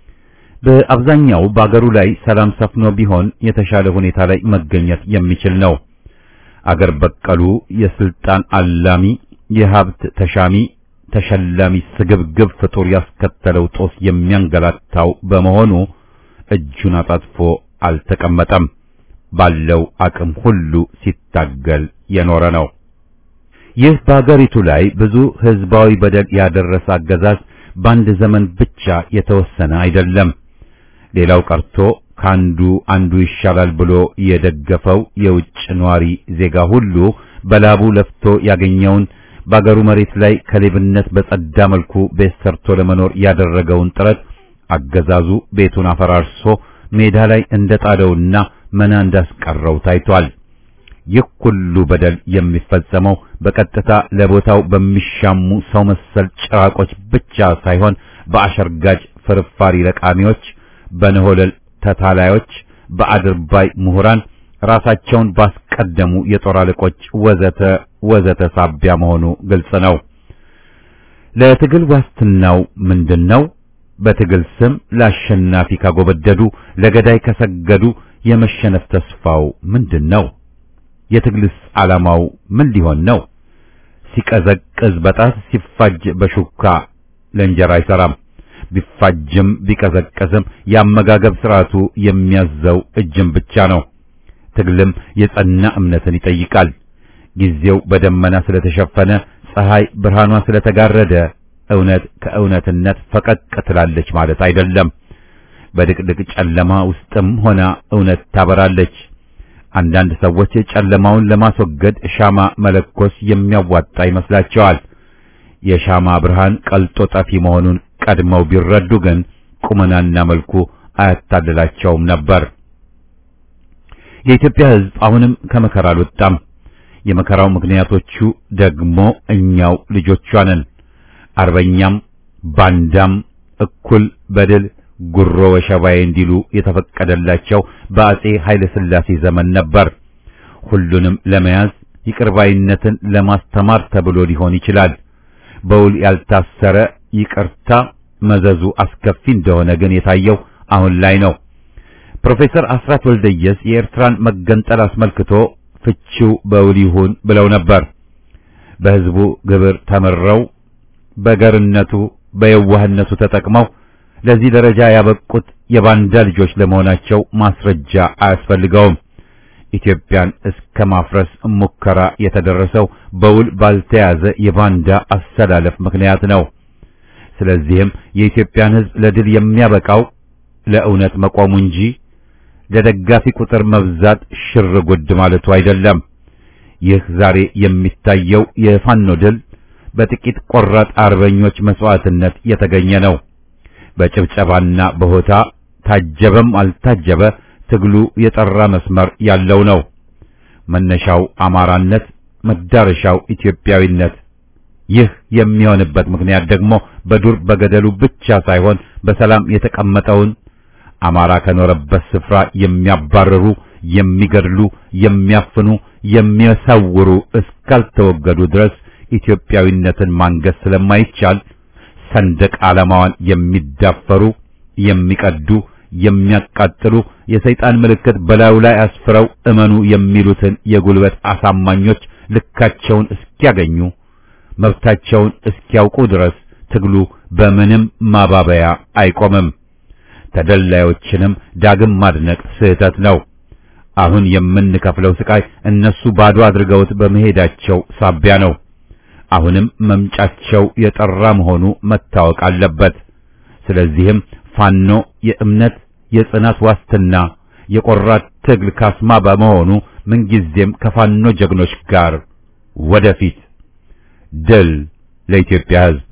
በአብዛኛው በአገሩ ላይ ሰላም ሰፍኖ ቢሆን የተሻለ ሁኔታ ላይ መገኘት የሚችል ነው። አገር በቀሉ የስልጣን አላሚ የሀብት ተሻሚ ተሸላሚ ስግብግብ ፍጡር ያስከተለው ጦስ የሚያንገላታው በመሆኑ እጁን አጣጥፎ አልተቀመጠም። ባለው አቅም ሁሉ ሲታገል የኖረ ነው። ይህ በአገሪቱ ላይ ብዙ ህዝባዊ በደል ያደረሰ አገዛዝ በአንድ ዘመን ብቻ የተወሰነ አይደለም። ሌላው ቀርቶ ካንዱ አንዱ ይሻላል ብሎ የደገፈው የውጭ ነዋሪ ዜጋ ሁሉ በላቡ ለፍቶ ያገኘውን በአገሩ መሬት ላይ ከሌብነት በጸዳ መልኩ ቤት ሰርቶ ለመኖር ያደረገውን ጥረት አገዛዙ ቤቱን አፈራርሶ ሜዳ ላይ እንደጣለውና መና እንዳስቀረው ታይቷል። ይህ ሁሉ በደል የሚፈጸመው በቀጥታ ለቦታው በሚሻሙ ሰው መሰል ጭራቆች ብቻ ሳይሆን በአሸርጋጅ ፍርፋሪ ለቃሚዎች፣ በነሆለል ተታላዮች፣ በአድርባይ ምሁራን፣ ራሳቸውን ባስቀደሙ የጦር አለቆች ወዘተ ወዘተ ሳቢያ መሆኑ ግልጽ ነው። ለትግል ዋስትናው ምንድን ነው? በትግል ስም ለአሸናፊ ካጎበደዱ፣ ለገዳይ ከሰገዱ የመሸነፍ ተስፋው ምንድን ነው? የትግልስ ዓላማው ምን ሊሆን ነው? ሲቀዘቅዝ በጣት ሲፋጅ በሹካ ለእንጀራ አይሰራም። ቢፋጅም ቢቀዘቅዝም የአመጋገብ ስርዓቱ የሚያዘው እጅም ብቻ ነው። ትግልም የጸና እምነትን ይጠይቃል። ጊዜው በደመና ስለተሸፈነ ፀሐይ ብርሃኗ ስለተጋረደ እውነት ከእውነትነት ፈቀቅ ትላለች ማለት አይደለም። በድቅድቅ ጨለማ ውስጥም ሆና እውነት ታበራለች። አንዳንድ ሰዎች ጨለማውን ለማስወገድ ሻማ መለኮስ የሚያዋጣ ይመስላቸዋል። የሻማ ብርሃን ቀልጦ ጠፊ መሆኑን ቀድመው ቢረዱ ግን ቁመናና መልኩ አያታልላቸውም ነበር። የኢትዮጵያ ሕዝብ አሁንም ከመከራ አልወጣም። የመከራው ምክንያቶቹ ደግሞ እኛው ልጆቿ ነን። አርበኛም ባንዳም እኩል በድል ጉሮ ወሸባዬ እንዲሉ የተፈቀደላቸው በአጼ ኃይለ ሥላሴ ዘመን ነበር። ሁሉንም ለመያዝ ይቅርባይነትን ለማስተማር ተብሎ ሊሆን ይችላል። በውል ያልታሰረ ይቅርታ መዘዙ አስከፊ እንደሆነ ግን የታየው አሁን ላይ ነው። ፕሮፌሰር አስራት ወልደየስ የኤርትራን መገንጠል አስመልክቶ ፍቺው በውል ይሁን ብለው ነበር። በሕዝቡ ግብር ተመረው በገርነቱ በየዋህነቱ ተጠቅመው ለዚህ ደረጃ ያበቁት የባንዳ ልጆች ለመሆናቸው ማስረጃ አያስፈልገውም። ኢትዮጵያን እስከ ማፍረስ ሙከራ የተደረሰው በውል ባልተያዘ የባንዳ አሰላለፍ ምክንያት ነው። ስለዚህም የኢትዮጵያን ሕዝብ ለድል የሚያበቃው ለእውነት መቆሙ እንጂ ለደጋፊ ቁጥር መብዛት ሽር ጉድ ማለቱ አይደለም። ይህ ዛሬ የሚታየው የፋኖ ድል በጥቂት ቆራጥ አርበኞች መስዋዕትነት የተገኘ ነው። በጭብጨባና በሆታ ታጀበም አልታጀበ ትግሉ የጠራ መስመር ያለው ነው። መነሻው አማራነት፣ መዳረሻው ኢትዮጵያዊነት ይህ የሚሆንበት ምክንያት ደግሞ በዱር በገደሉ ብቻ ሳይሆን በሰላም የተቀመጠውን አማራ ከኖረበት ስፍራ የሚያባርሩ፣ የሚገድሉ፣ የሚያፍኑ፣ የሚሰውሩ እስካልተወገዱ ድረስ ኢትዮጵያዊነትን ማንገስ ስለማይቻል ሰንደቅ ዓላማዋን የሚዳፈሩ፣ የሚቀዱ፣ የሚያቃጥሉ የሰይጣን ምልክት በላዩ ላይ አስፍረው እመኑ የሚሉትን የጉልበት አሳማኞች ልካቸውን እስኪያገኙ መብታቸውን እስኪያውቁ ድረስ ትግሉ በምንም ማባበያ አይቆምም። ተደላዮችንም ዳግም ማድነቅ ስህተት ነው። አሁን የምንከፍለው ስቃይ እነሱ ባዶ አድርገውት በመሄዳቸው ሳቢያ ነው። አሁንም መምጫቸው የጠራ መሆኑ መታወቅ አለበት። ስለዚህም ፋኖ የእምነት የጽናት ዋስትና የቆራት ትግል ካስማ በመሆኑ ምንጊዜም ከፋኖ ጀግኖች ጋር ወደፊት ድል ለኢትዮጵያ ሕዝብ።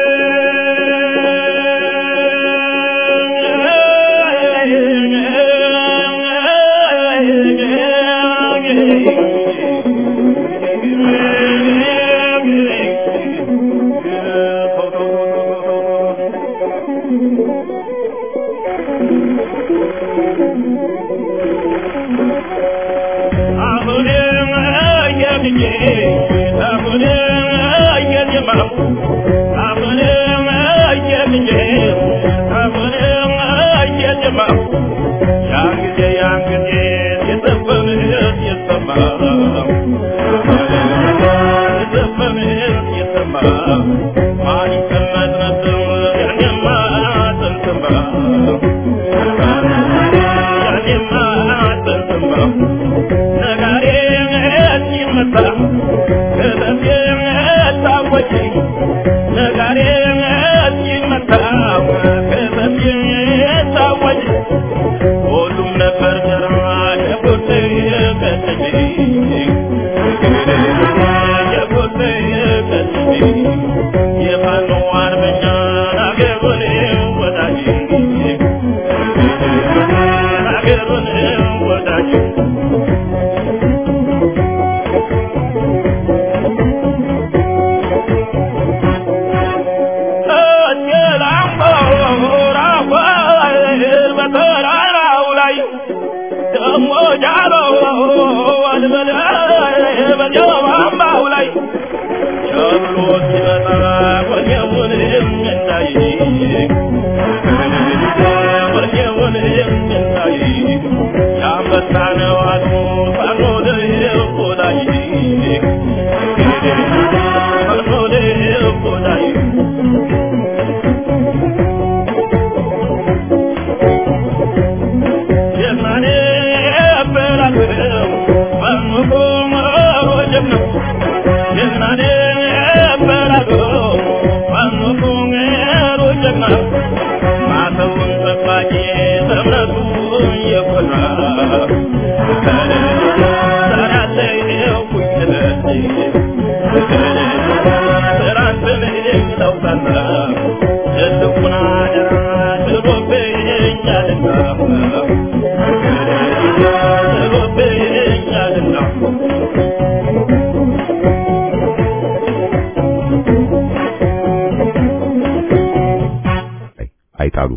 አይጣሉ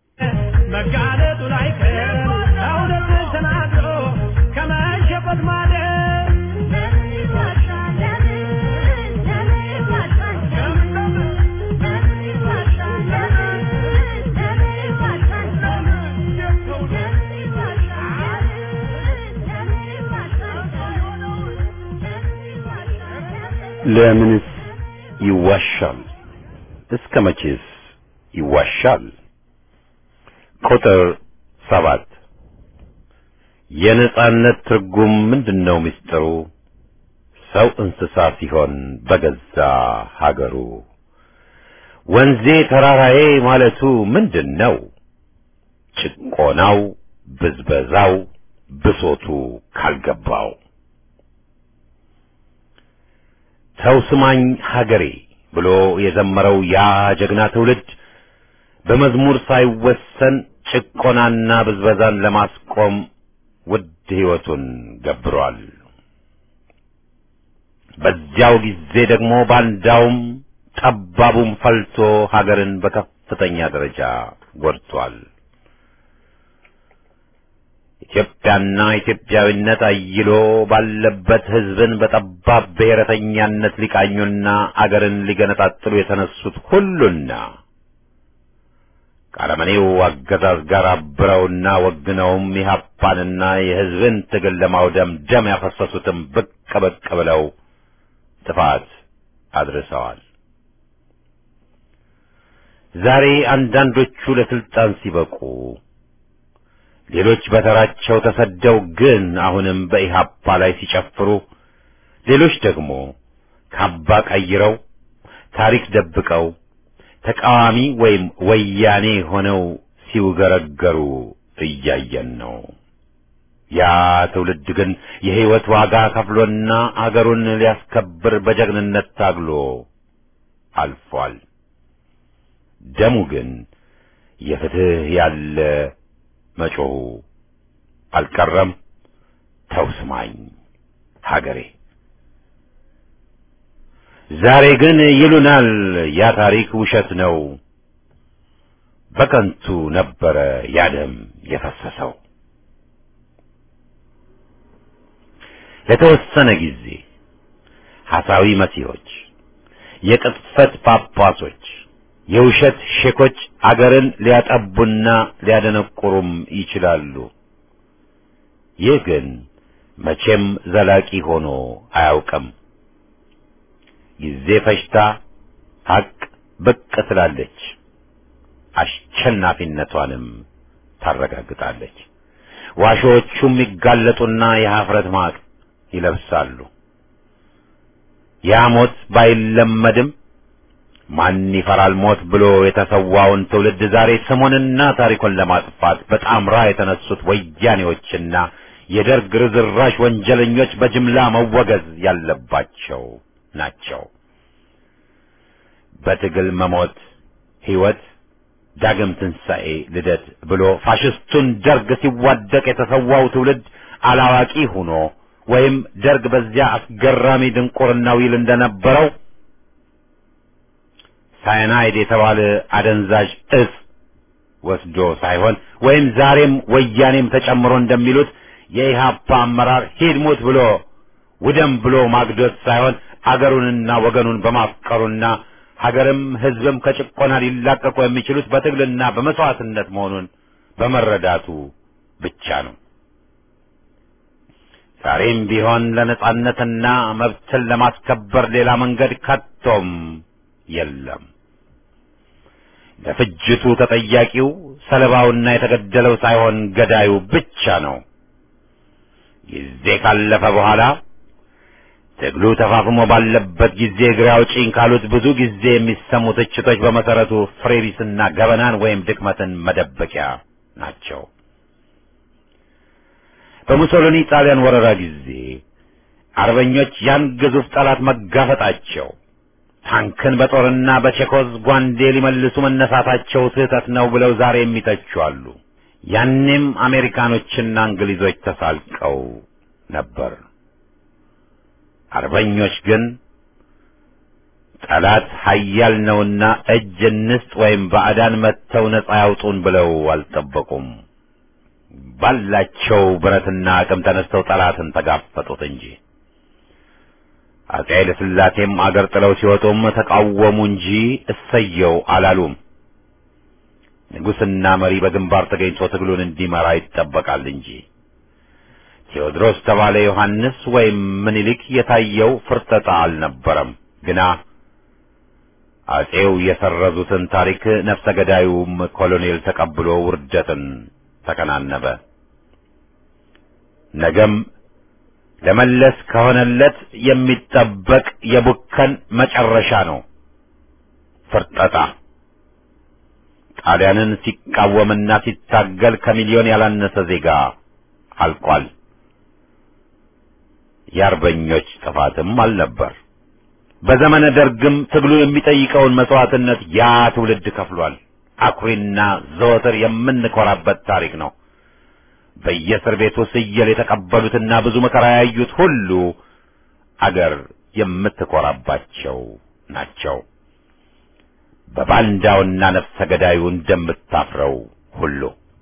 መጋለጡ ላይ ቀር እውነትን ተናግሮ ከመሸፈት ማለት ለምንስ ይዋሻል? እስከ መቼስ ይዋሻል? ቁጥር ሰባት የነጻነት ትርጉም ምንድነው? ምስጢሩ ሰው እንስሳ ሲሆን በገዛ ሀገሩ ወንዜ ተራራዬ ማለቱ ምንድነው? ጭቆናው፣ ብዝበዛው፣ ብሶቱ ካልገባው ሰው ስማኝ ሀገሬ ብሎ የዘመረው ያ ጀግና ትውልድ በመዝሙር ሳይወሰን ጭቆናና ብዝበዛን ለማስቆም ውድ ሕይወቱን ገብሯል። በዚያው ጊዜ ደግሞ ባንዳውም ጠባቡም ፈልቶ ሀገርን በከፍተኛ ደረጃ ጎድቷል። ኢትዮጵያና ኢትዮጵያዊነት አይሎ ባለበት ሕዝብን በጠባብ ብሔረተኛነት ሊቃኙና አገርን ሊገነጣጥሉ የተነሱት ሁሉና ከአረመኔው አገዛዝ ጋር አብረውና ወግነውም የሀፓንና የሕዝብን ትግል ለማውደም ደም ያፈሰሱትም ብቅ ብቅ ብለው ጥፋት አድርሰዋል። ዛሬ አንዳንዶቹ ለስልጣን ሲበቁ ሌሎች በተራቸው ተሰደው ግን አሁንም በኢሃፓ ላይ ሲጨፍሩ፣ ሌሎች ደግሞ ካባ ቀይረው ታሪክ ደብቀው ተቃዋሚ ወይም ወያኔ ሆነው ሲውገረገሩ እያየን ነው። ያ ትውልድ ግን የሕይወት ዋጋ ከፍሎና አገሩን ሊያስከብር በጀግንነት ታግሎ አልፏል። ደሙ ግን የፍትህ ያለ መጮሁ አልቀረም። ተውስማኝ ሀገሬ ዛሬ ግን ይሉናል ያ ታሪክ ውሸት ነው፣ በከንቱ ነበረ ያ ደም የፈሰሰው። ለተወሰነ ጊዜ ሐሳዊ መሲሖች፣ የቅጥፈት ጳጳሶች፣ የውሸት ሼኮች አገርን ሊያጠቡና ሊያደነቁሩም ይችላሉ። ይህ ግን መቼም ዘላቂ ሆኖ አያውቅም። ጊዜ ፈጅታ ሀቅ ብቅ ትላለች፣ አሸናፊነቷንም ታረጋግጣለች። ዋሾዎቹም ይጋለጡና የኀፍረት ማቅ ይለብሳሉ። ያ ሞት ባይለመድም ማን ይፈራል ሞት ብሎ የተሰዋውን ትውልድ ዛሬ ስሙንና ታሪኩን ለማጥፋት በጣምራ የተነሱት ወያኔዎችና የደርግ ርዝራሽ ወንጀለኞች በጅምላ መወገዝ ያለባቸው ናቸው። በትግል መሞት ሕይወት ዳግም ትንሣኤ ልደት ብሎ ፋሽስቱን ደርግ ሲዋደቅ የተሰዋው ትውልድ አላዋቂ ሆኖ ወይም ደርግ በዚያ አስገራሚ ድንቁርናው ይል እንደነበረው ሳይናይድ የተባለ አደንዛዥ እጽ ወስዶ ሳይሆን ወይም ዛሬም ወያኔም ተጨምሮ እንደሚሉት የኢህአፓ አመራር ሂድ ሙት ብሎ ውደም ብሎ ማግዶት ሳይሆን አገሩንና ወገኑን በማፍቀሩና ሀገርም ሕዝብም ከጭቆና ሊላቀቁ የሚችሉት በትግልና በመስዋዕትነት መሆኑን በመረዳቱ ብቻ ነው። ዛሬም ቢሆን ለነጻነትና መብትን ለማስከበር ሌላ መንገድ ከቶም የለም። ለፍጅቱ ተጠያቂው ሰለባውና የተገደለው ሳይሆን ገዳዩ ብቻ ነው። ጊዜ ካለፈ በኋላ ትግሉ ተፋፍሞ ባለበት ጊዜ እግሬ አውጪኝ ካሉት ብዙ ጊዜ የሚሰሙ ትችቶች በመሰረቱ ፍሬቢስና ገበናን ወይም ድክመትን መደበቂያ ናቸው። በሙሶሎኒ ጣሊያን ወረራ ጊዜ አርበኞች ያን ግዙፍ ጠላት መጋፈጣቸው ታንክን በጦርና በቼኮዝ ጓንዴ ሊመልሱ መነሳታቸው ስህተት ነው ብለው ዛሬ የሚተቹ አሉ። ያኔም አሜሪካኖችና እንግሊዞች ተሳልቀው ነበር። አርበኞች ግን ጠላት ኃያል ነውና እጅ እንስጥ ወይም ባዕዳን መጥተው ነጻ ያውጡን ብለው አልጠበቁም። ባላቸው ብረትና አቅም ተነስተው ጠላትን ተጋፈጡት እንጂ አፄ ኃይለ ሥላሴም አገር ጥለው ሲወጡም ተቃወሙ እንጂ እሰየው አላሉም። ንጉሥና መሪ በግንባር ተገኝቶ ትግሉን እንዲመራ ይጠበቃል እንጂ ቴዎድሮስ ተባለ ዮሐንስ ወይም ምኒልክ የታየው ፍርጠጣ አልነበረም። ግና አፄው የሰረዙትን ታሪክ ነፍሰ ገዳዩም ኮሎኔል ተቀብሎ ውርደትን ተከናነበ። ነገም ለመለስ ከሆነለት የሚጠበቅ የቡከን መጨረሻ ነው ፍርጠጣ። ጣሊያንን ሲቃወምና ሲታገል ከሚሊዮን ያላነሰ ዜጋ አልቋል። የአርበኞች ጥፋትም አልነበር። በዘመነ ደርግም ትግሉ የሚጠይቀውን መስዋዕትነት ያ ትውልድ ከፍሏል። አኩሪና ዘወትር የምንኮራበት ታሪክ ነው። በየእስር ቤቱ ስየል የተቀበሉትና ብዙ መከራ ያዩት ሁሉ አገር የምትኮራባቸው ናቸው። በባንዳውና ነፍሰ ገዳዩ እንደምታፍረው ሁሉ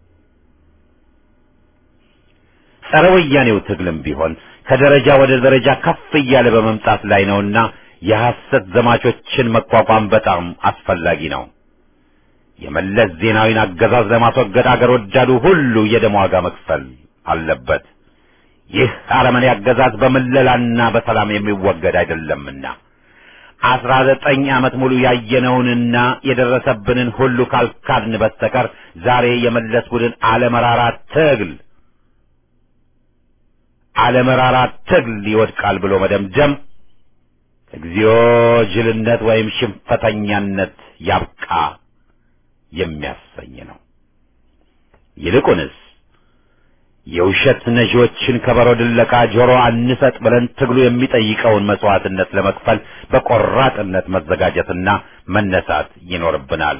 ጸረ ወያኔው ትግልም ቢሆን ከደረጃ ወደ ደረጃ ከፍ እያለ በመምጣት ላይ ነውና የሐሰት ዘማቾችን መቋቋም በጣም አስፈላጊ ነው። የመለስ ዜናዊን አገዛዝ ለማስወገድ አገር ወዳዱ ሁሉ የደም ዋጋ መክፈል አለበት። ይህ አረመኔ አገዛዝ በምለላና በሰላም የሚወገድ አይደለምና አስራ ዘጠኝ ዓመት ሙሉ ያየነውንና የደረሰብንን ሁሉ ካልካድን በስተቀር ዛሬ የመለስ ቡድን አለመራራ ትግል አለመራራ ትግል ይወድቃል ብሎ መደምደም እግዚኦ ጅልነት ወይም ሽንፈተኛነት ያብቃ የሚያሰኝ ነው። ይልቁንስ የውሸት ነዢዎችን ከበሮ ድለቃ ጆሮ አንሰጥ ብለን ትግሉ የሚጠይቀውን መስዋዕትነት ለመክፈል በቆራጥነት መዘጋጀትና መነሳት ይኖርብናል።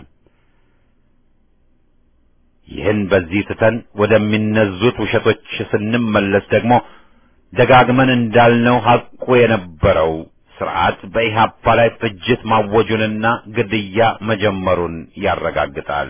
ይህን በዚህ ትተን ወደሚነዙት ውሸቶች ስንመለስ ደግሞ ደጋግመን እንዳልነው ሐቁ የነበረው ስርዓት በኢህአፓ ላይ ፍጅት ማወጁንና ግድያ መጀመሩን ያረጋግጣል።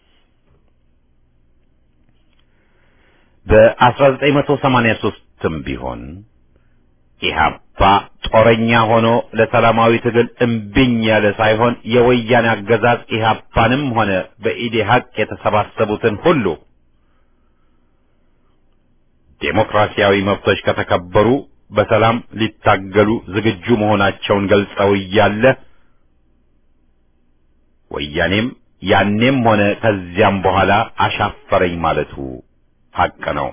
በ1983ም ቢሆን ኢህአፓ ጦረኛ ሆኖ ለሰላማዊ ትግል እምቢኝ ያለ ሳይሆን የወያኔ አገዛዝ ኢህአፓንም ሆነ በኢዴሀቅ የተሰባሰቡትን ሁሉ ዴሞክራሲያዊ መብቶች ከተከበሩ በሰላም ሊታገሉ ዝግጁ መሆናቸውን ገልጸው እያለ ወያኔም ያኔም ሆነ ከዚያም በኋላ አሻፈረኝ ማለቱ ሐቅ ነው።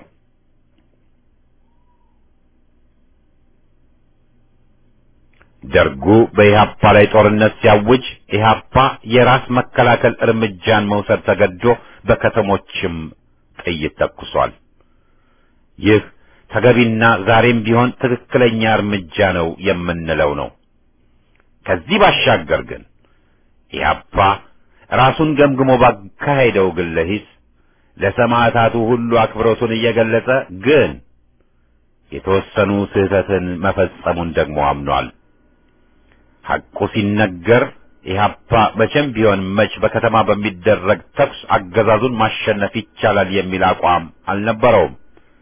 ደርጉ በኢህአፓ ላይ ጦርነት ሲያውጅ ኢህአፓ የራስ መከላከል እርምጃን መውሰድ ተገዶ በከተሞችም ጥይት ተኩሷል። ይህ ተገቢና ዛሬም ቢሆን ትክክለኛ እርምጃ ነው የምንለው ነው። ከዚህ ባሻገር ግን ኢህአፓ ራሱን ገምግሞ ባካሄደው ግለ ሂስ ለሰማዕታቱ ሁሉ አክብሮቱን እየገለጸ ግን የተወሰኑ ስህተትን መፈጸሙን ደግሞ አምኗል። ሐቁ ሲነገር ኢህአፓ መቼም ቢሆን መች በከተማ በሚደረግ ተኩስ አገዛዙን ማሸነፍ ይቻላል የሚል አቋም አልነበረውም።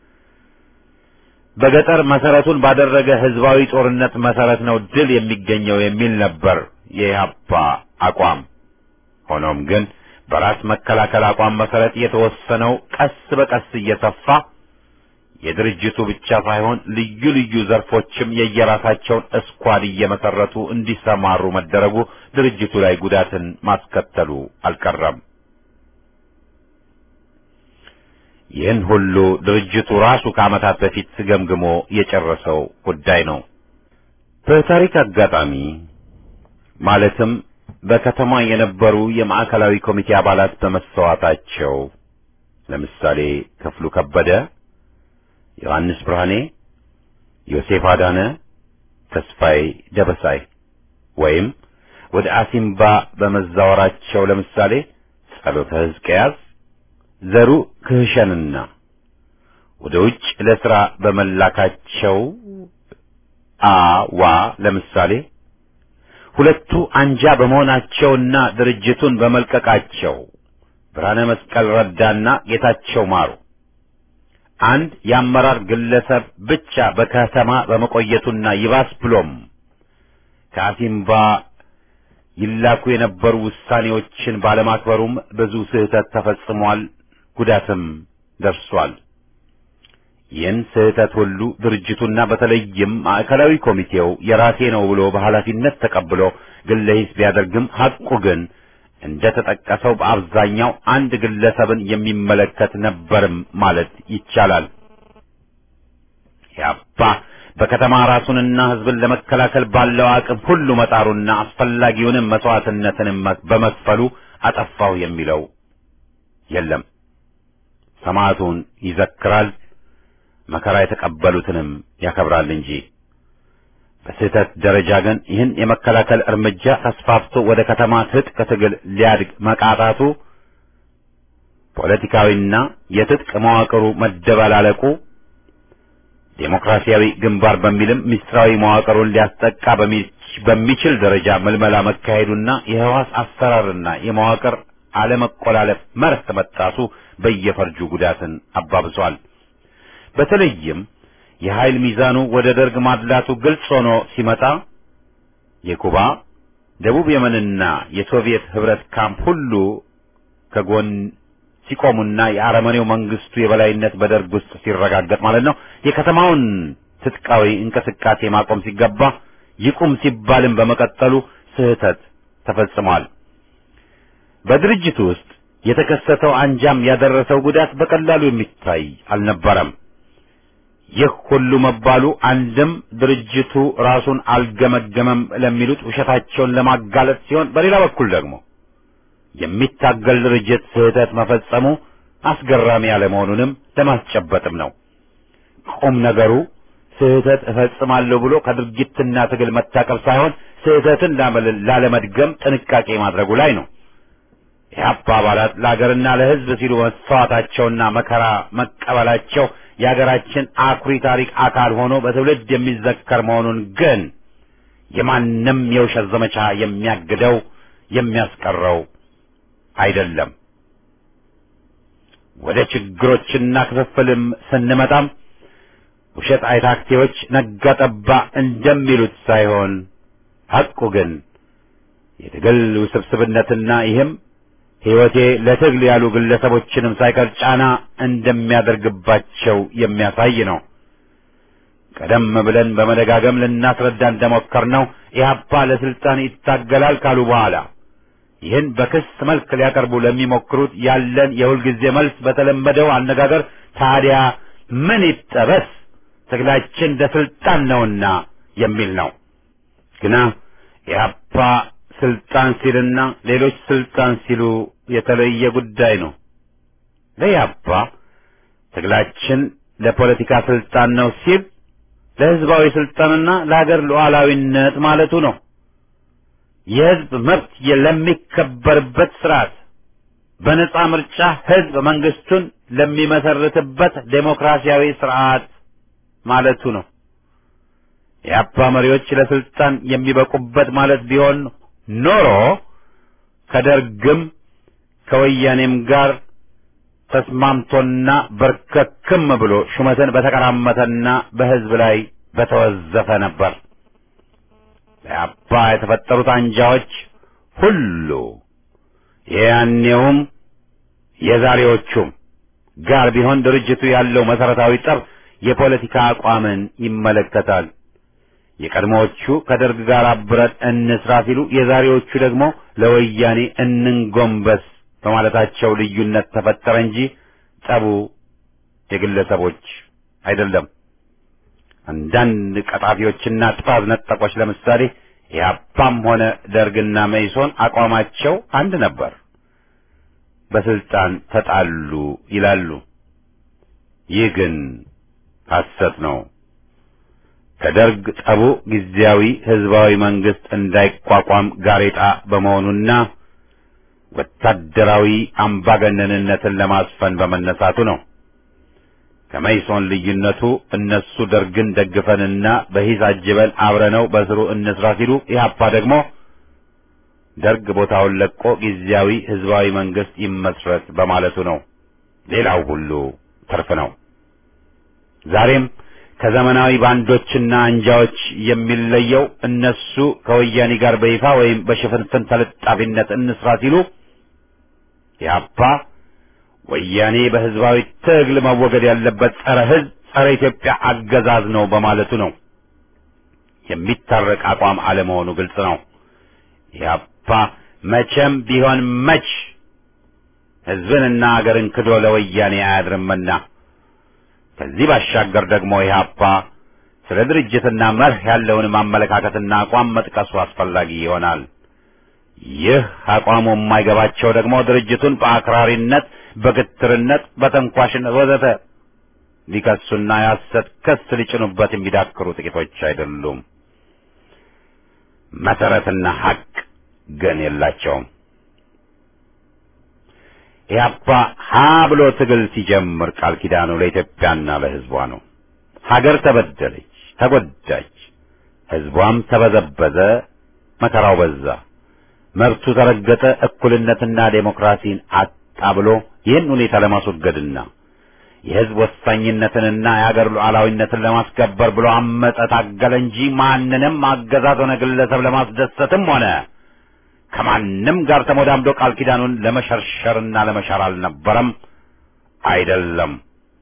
በገጠር መሰረቱን ባደረገ ህዝባዊ ጦርነት መሰረት ነው ድል የሚገኘው የሚል ነበር የኢህአፓ አቋም። ሆኖም ግን በራስ መከላከል አቋም መሰረት የተወሰነው ቀስ በቀስ እየሰፋ የድርጅቱ ብቻ ሳይሆን ልዩ ልዩ ዘርፎችም የየራሳቸውን እስኳድ እየመሰረቱ እንዲሰማሩ መደረጉ ድርጅቱ ላይ ጉዳትን ማስከተሉ አልቀረም። ይህን ሁሉ ድርጅቱ ራሱ ከዓመታት በፊት ገምግሞ የጨረሰው ጉዳይ ነው። በታሪክ አጋጣሚ ማለትም በከተማ የነበሩ የማዕከላዊ ኮሚቴ አባላት በመሰዋታቸው ለምሳሌ ክፍሉ ከበደ፣ ዮሐንስ ብርሃኔ፣ ዮሴፍ አዳነ፣ ተስፋዬ ደበሳይ ወይም ወደ አሲምባ በመዛወራቸው ለምሳሌ ጸሎተ ሕዝቅያስ ዘሩ ክህሸንና ወደ ውጭ ለሥራ በመላካቸው አዋ ለምሳሌ ሁለቱ አንጃ በመሆናቸውና ድርጅቱን በመልቀቃቸው ብርሃነ መስቀል ረዳና ጌታቸው ማሩ አንድ የአመራር ግለሰብ ብቻ በከተማ በመቆየቱና ይባስ ብሎም ከአሲምባ ይላኩ የነበሩ ውሳኔዎችን ባለማክበሩም ብዙ ስህተት ተፈጽሟል፣ ጉዳትም ደርሷል። ይህን ስህተት ሁሉ ድርጅቱና በተለይም ማዕከላዊ ኮሚቴው የራሴ ነው ብሎ በኃላፊነት ተቀብሎ ግለ ሂስ ቢያደርግም ሐቁ ግን እንደ ተጠቀሰው በአብዛኛው አንድ ግለሰብን የሚመለከት ነበርም ማለት ይቻላል። ያባ በከተማ ራሱንና ሕዝብን ለመከላከል ባለው አቅም ሁሉ መጣሩና አስፈላጊውንም መስዋዕትነትንም በመክፈሉ አጠፋው የሚለው የለም። ሰማዕቱን ይዘክራል፣ መከራ የተቀበሉትንም ያከብራል እንጂ በስህተት ደረጃ ግን ይህን የመከላከል እርምጃ ተስፋፍቶ ወደ ከተማ ትጥቅ ትግል ሊያድግ መቃጣቱ ፖለቲካዊና የትጥቅ መዋቅሩ መደበላለቁ ዴሞክራሲያዊ ግንባር በሚልም ምስጢራዊ መዋቅሩን ሊያስጠቃ በሚችል ደረጃ ምልመላ መካሄዱና የህዋስ አሰራርና የመዋቅር አለመቆላለፍ መርህ መጣሱ በየፈርጁ ጉዳትን አባብሷል። በተለይም የኃይል ሚዛኑ ወደ ደርግ ማድላቱ ግልጽ ሆኖ ሲመጣ የኩባ ደቡብ የመንና የሶቪየት ህብረት ካምፕ ሁሉ ከጎን ሲቆሙና የአረመኔው መንግስቱ የበላይነት በደርግ ውስጥ ሲረጋገጥ ማለት ነው። የከተማውን ትጥቃዊ እንቅስቃሴ ማቆም ሲገባ ይቁም ሲባልም በመቀጠሉ ስህተት ተፈጽሟል። በድርጅቱ ውስጥ የተከሰተው አንጃም ያደረሰው ጉዳት በቀላሉ የሚታይ አልነበረም። ይህ ሁሉ መባሉ አንድም ድርጅቱ ራሱን አልገመገመም ለሚሉት ውሸታቸውን ለማጋለጥ ሲሆን፣ በሌላ በኩል ደግሞ የሚታገል ድርጅት ስህተት መፈጸሙ አስገራሚ ያለመሆኑንም ለማስጨበጥም ነው። ቁም ነገሩ ስህተት እፈጽማለሁ ብሎ ከድርጊትና ትግል መታቀብ ሳይሆን ስህተትን ላለመድገም ጥንቃቄ ማድረጉ ላይ ነው። የአፓ አባላት ለሀገርና ለሕዝብ ሲሉ መስዋዕታቸውና መከራ መቀበላቸው የሀገራችን አኩሪ ታሪክ አካል ሆኖ በትውልድ የሚዘከር መሆኑን ግን የማንም የውሸት ዘመቻ የሚያግደው የሚያስቀረው አይደለም። ወደ ችግሮችና ክፍፍልም ስንመጣም ውሸት አይታክቴዎች ነጋ ጠባ እንደሚሉት ሳይሆን ሐቁ ግን የትግል ውስብስብነትና ይህም ሕይወቴ ለትግል ያሉ ግለሰቦችንም ሳይቀር ጫና እንደሚያደርግባቸው የሚያሳይ ነው። ቀደም ብለን በመደጋገም ልናስረዳ እንደሞከርነው ኢህአፓ ለስልጣን ይታገላል ካሉ በኋላ ይህን በክስ መልክ ሊያቀርቡ ለሚሞክሩት ያለን የሁልጊዜ መልስ በተለመደው አነጋገር ታዲያ ምን ይጠበስ ትግላችን ለስልጣን ነውና የሚል ነው። ግና ኢህአፓ ስልጣን ሲልና ሌሎች ስልጣን ሲሉ የተለየ ጉዳይ ነው። ለኢህአፓ ትግላችን ለፖለቲካ ስልጣን ነው ሲል ለህዝባዊ ስልጣንና ለሀገር ሉዓላዊነት ማለቱ ነው። የህዝብ መብት ለሚከበርበት ስርዓት በነጻ ምርጫ ህዝብ መንግስቱን ለሚመሰርትበት ዴሞክራሲያዊ ስርዓት ማለቱ ነው። የአፓ መሪዎች ለስልጣን የሚበቁበት ማለት ቢሆን ኖሮ ከደርግም ከወያኔም ጋር ተስማምቶና በርከክም ብሎ ሹመትን በተቀራመተና በህዝብ ላይ በተወዘፈ ነበር። ለአባ የተፈጠሩት አንጃዎች ሁሉ የያኔውም የዛሬዎቹም ጋር ቢሆን ድርጅቱ ያለው መሰረታዊ ጠብ የፖለቲካ አቋምን ይመለከታል። የቀድሞዎቹ ከደርግ ጋር አብረን እንስራ ሲሉ፣ የዛሬዎቹ ደግሞ ለወያኔ እንንጎንበስ በማለታቸው ልዩነት ተፈጠረ እንጂ ጠቡ የግለሰቦች አይደለም። አንዳንድ ቀጣፊዎችና ጥፋት ነጠቆች ለምሳሌ ኢህአፓም ሆነ ደርግና መኢሶን አቋማቸው አንድ ነበር፣ በስልጣን ተጣሉ ይላሉ። ይህ ግን ሐሰት ነው። ከደርግ ጠቡ ጊዜያዊ ህዝባዊ መንግስት እንዳይቋቋም ጋሬጣ በመሆኑና ወታደራዊ አምባገነንነትን ለማስፈን በመነሳቱ ነው። ከመይሶን ልዩነቱ እነሱ ደርግን ደግፈንና በሂስ አጅበን አብረነው በስሩ እንስራ ሲሉ፣ ኢህአፓ ደግሞ ደርግ ቦታውን ለቆ ጊዜያዊ ህዝባዊ መንግስት ይመስረት በማለቱ ነው። ሌላው ሁሉ ትርፍ ነው። ዛሬም ከዘመናዊ ባንዶችና አንጃዎች የሚለየው እነሱ ከወያኔ ጋር በይፋ ወይም በሽፍንፍን ተለጣፊነት እንስራ ሲሉ ኢህአፓ ወያኔ በህዝባዊ ትግል መወገድ ያለበት ጸረ ህዝብ፣ ጸረ ኢትዮጵያ አገዛዝ ነው በማለቱ ነው። የሚታረቅ አቋም አለመሆኑ ግልጽ ነው። ኢህአፓ መቼም ቢሆን መች ህዝብንና አገርን ክዶ ለወያኔ አያድርምና ከዚህ ባሻገር ደግሞ ኢህአፓ ስለ ድርጅትና መርህ ያለውንም አመለካከትና አቋም መጥቀሱ አስፈላጊ ይሆናል። ይህ አቋሙ የማይገባቸው ደግሞ ድርጅቱን በአክራሪነት፣ በግትርነት፣ በተንኳሽነት ወዘተ ሊከሱና የሐሰት ክስ ሊጭኑበት የሚዳክሩ ጥቂቶች አይደሉም። መሰረትና ሐቅ ግን የላቸውም። ኢህአፓ ሀ ብሎ ትግል ሲጀምር ቃል ኪዳኑ ለኢትዮጵያና ለህዝቧ ነው። ሀገር ተበደለች፣ ተጎዳች፣ ህዝቧም ተበዘበዘ፣ መከራው በዛ፣ መብቱ ተረገጠ፣ እኩልነትና ዴሞክራሲን አጣ ብሎ ይህን ሁኔታ ለማስወገድና የህዝብ ወሳኝነትንና የሀገር ሉዓላዊነትን ለማስከበር ብሎ አመፀ፣ ታገለ እንጂ ማንንም አገዛዝ ሆነ ግለሰብ ለማስደሰትም ሆነ ከማንም ጋር ተሞዳምዶ ቃል ኪዳኑን ለመሸርሸርና ለመሻር አልነበረም፣ አይደለም።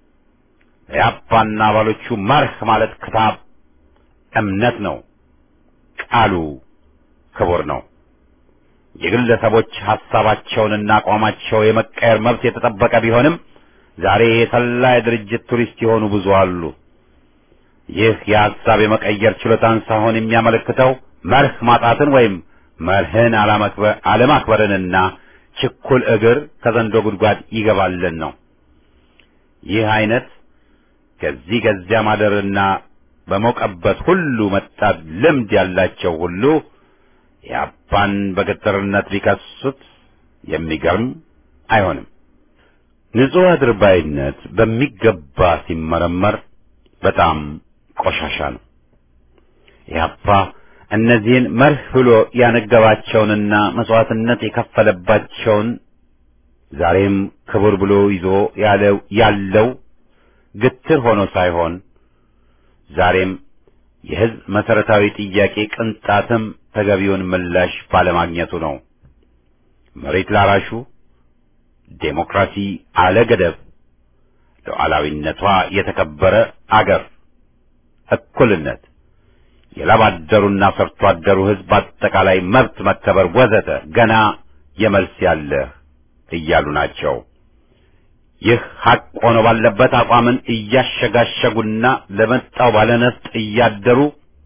የአፓና አባሎቹ መርህ ማለት ክታብ እምነት ነው። ቃሉ ክቡር ነው። የግለሰቦች ሐሳባቸውንና አቋማቸው የመቀየር መብት የተጠበቀ ቢሆንም ዛሬ የሰላ የድርጅት ቱሪስት የሆኑ ብዙ አሉ። ይህ የሐሳብ የመቀየር ችሎታን ሳይሆን የሚያመለክተው መርህ ማጣትን ወይም መርህን አለማክበርንና ችኩል እግር ከዘንዶ ጉድጓድ ይገባልን ነው። ይህ አይነት ከዚህ ከዚያ ማደርና በሞቀበት ሁሉ መጣት ልምድ ያላቸው ሁሉ የአፓን በገጠርነት ሊከሱት የሚገርም አይሆንም። ንጹሕ አድርባይነት በሚገባ ሲመረመር በጣም ቆሻሻ ነው። ኢህአፓ እነዚህን መርህ ብሎ ያነገባቸውንና መስዋዕትነት የከፈለባቸውን ዛሬም ክቡር ብሎ ይዞ ያለው ያለው ግትር ሆኖ ሳይሆን ዛሬም የሕዝብ መሰረታዊ ጥያቄ ቅንጣትም ተገቢውን ምላሽ ባለማግኘቱ ነው። መሬት ላራሹ ዴሞክራሲ አለ ገደብ፣ ሉዓላዊነቷ የተከበረ አገር፣ እኩልነት፣ የላብ አደሩና ሰርቶ አደሩ ሕዝብ አጠቃላይ መብት መከበር ወዘተ ገና የመልስ ያለህ እያሉ ናቸው። ይህ ሐቅ ሆኖ ባለበት አቋምን እያሸጋሸጉና ለመጣው ባለነፍጥ እያደሩ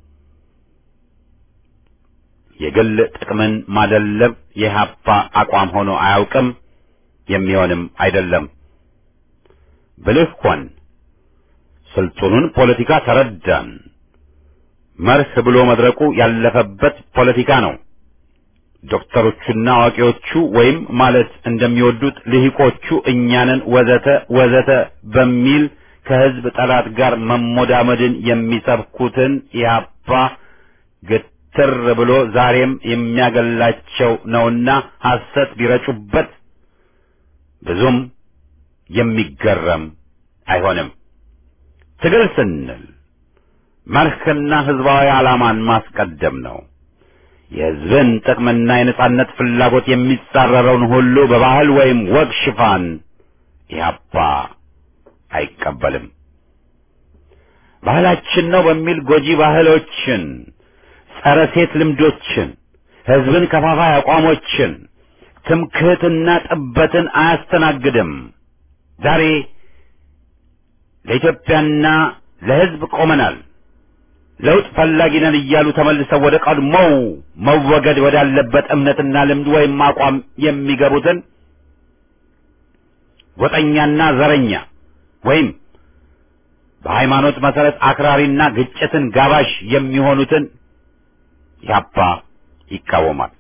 የግል ጥቅምን ማደለብ የኢህአፓ አቋም ሆኖ አያውቅም፣ የሚሆንም አይደለም። ብልህ ሆን፣ ስልጡኑን ፖለቲካ ተረዳን። መርህ ብሎ መድረቁ ያለፈበት ፖለቲካ ነው። ዶክተሮቹና አዋቂዎቹ ወይም ማለት እንደሚወዱት ልሂቆቹ እኛንን ወዘተ ወዘተ በሚል ከህዝብ ጠላት ጋር መሞዳመድን የሚሰብኩትን ኢህአፓ ግትር ብሎ ዛሬም የሚያገላቸው ነውና ሐሰት ቢረጩበት ብዙም የሚገረም አይሆንም። ትግል ስንል መርህና ህዝባዊ ዓላማን ማስቀደም ነው። የህዝብን ጥቅምና የነጻነት ፍላጎት የሚጻረረውን ሁሉ በባህል ወይም ወግ ሽፋን ኢህአፓ አይቀበልም። ባህላችን ነው በሚል ጎጂ ባህሎችን፣ ጸረ ሴት ልምዶችን፣ ህዝብን ከፋፋይ አቋሞችን፣ ትምክህትና ጥበትን አያስተናግድም። ዛሬ ለኢትዮጵያና ለህዝብ ቆመናል ለውጥ ፈላጊ ነን እያሉ ተመልሰው ወደ ቀድሞው መወገድ ወዳለበት እምነትና ልምድ ወይም አቋም የሚገቡትን ጎጠኛና ዘረኛ ወይም በሃይማኖት መሰረት አክራሪና ግጭትን ጋባዥ የሚሆኑትን ያባ ይቃወማል።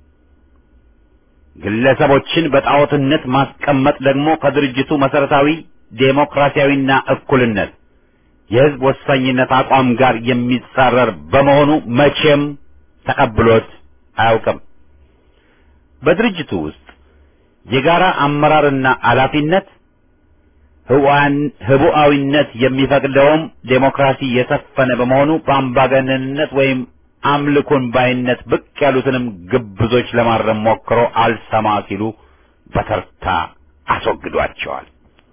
ግለሰቦችን በጣዖትነት ማስቀመጥ ደግሞ ከድርጅቱ መሰረታዊ ዴሞክራሲያዊና እኩልነት የህዝብ ወሳኝነት አቋም ጋር የሚጻረር በመሆኑ መቼም ተቀብሎት አያውቅም። በድርጅቱ ውስጥ የጋራ አመራርና ኃላፊነት ህቡዓዊነት የሚፈቅደውም ዴሞክራሲ የሰፈነ በመሆኑ በአምባገነንነት ወይም አምልኮን ባይነት ብቅ ያሉትንም ግብዞች ለማረም ሞክሮ አልሰማ ሲሉ በተርታ አስወግዷቸዋል።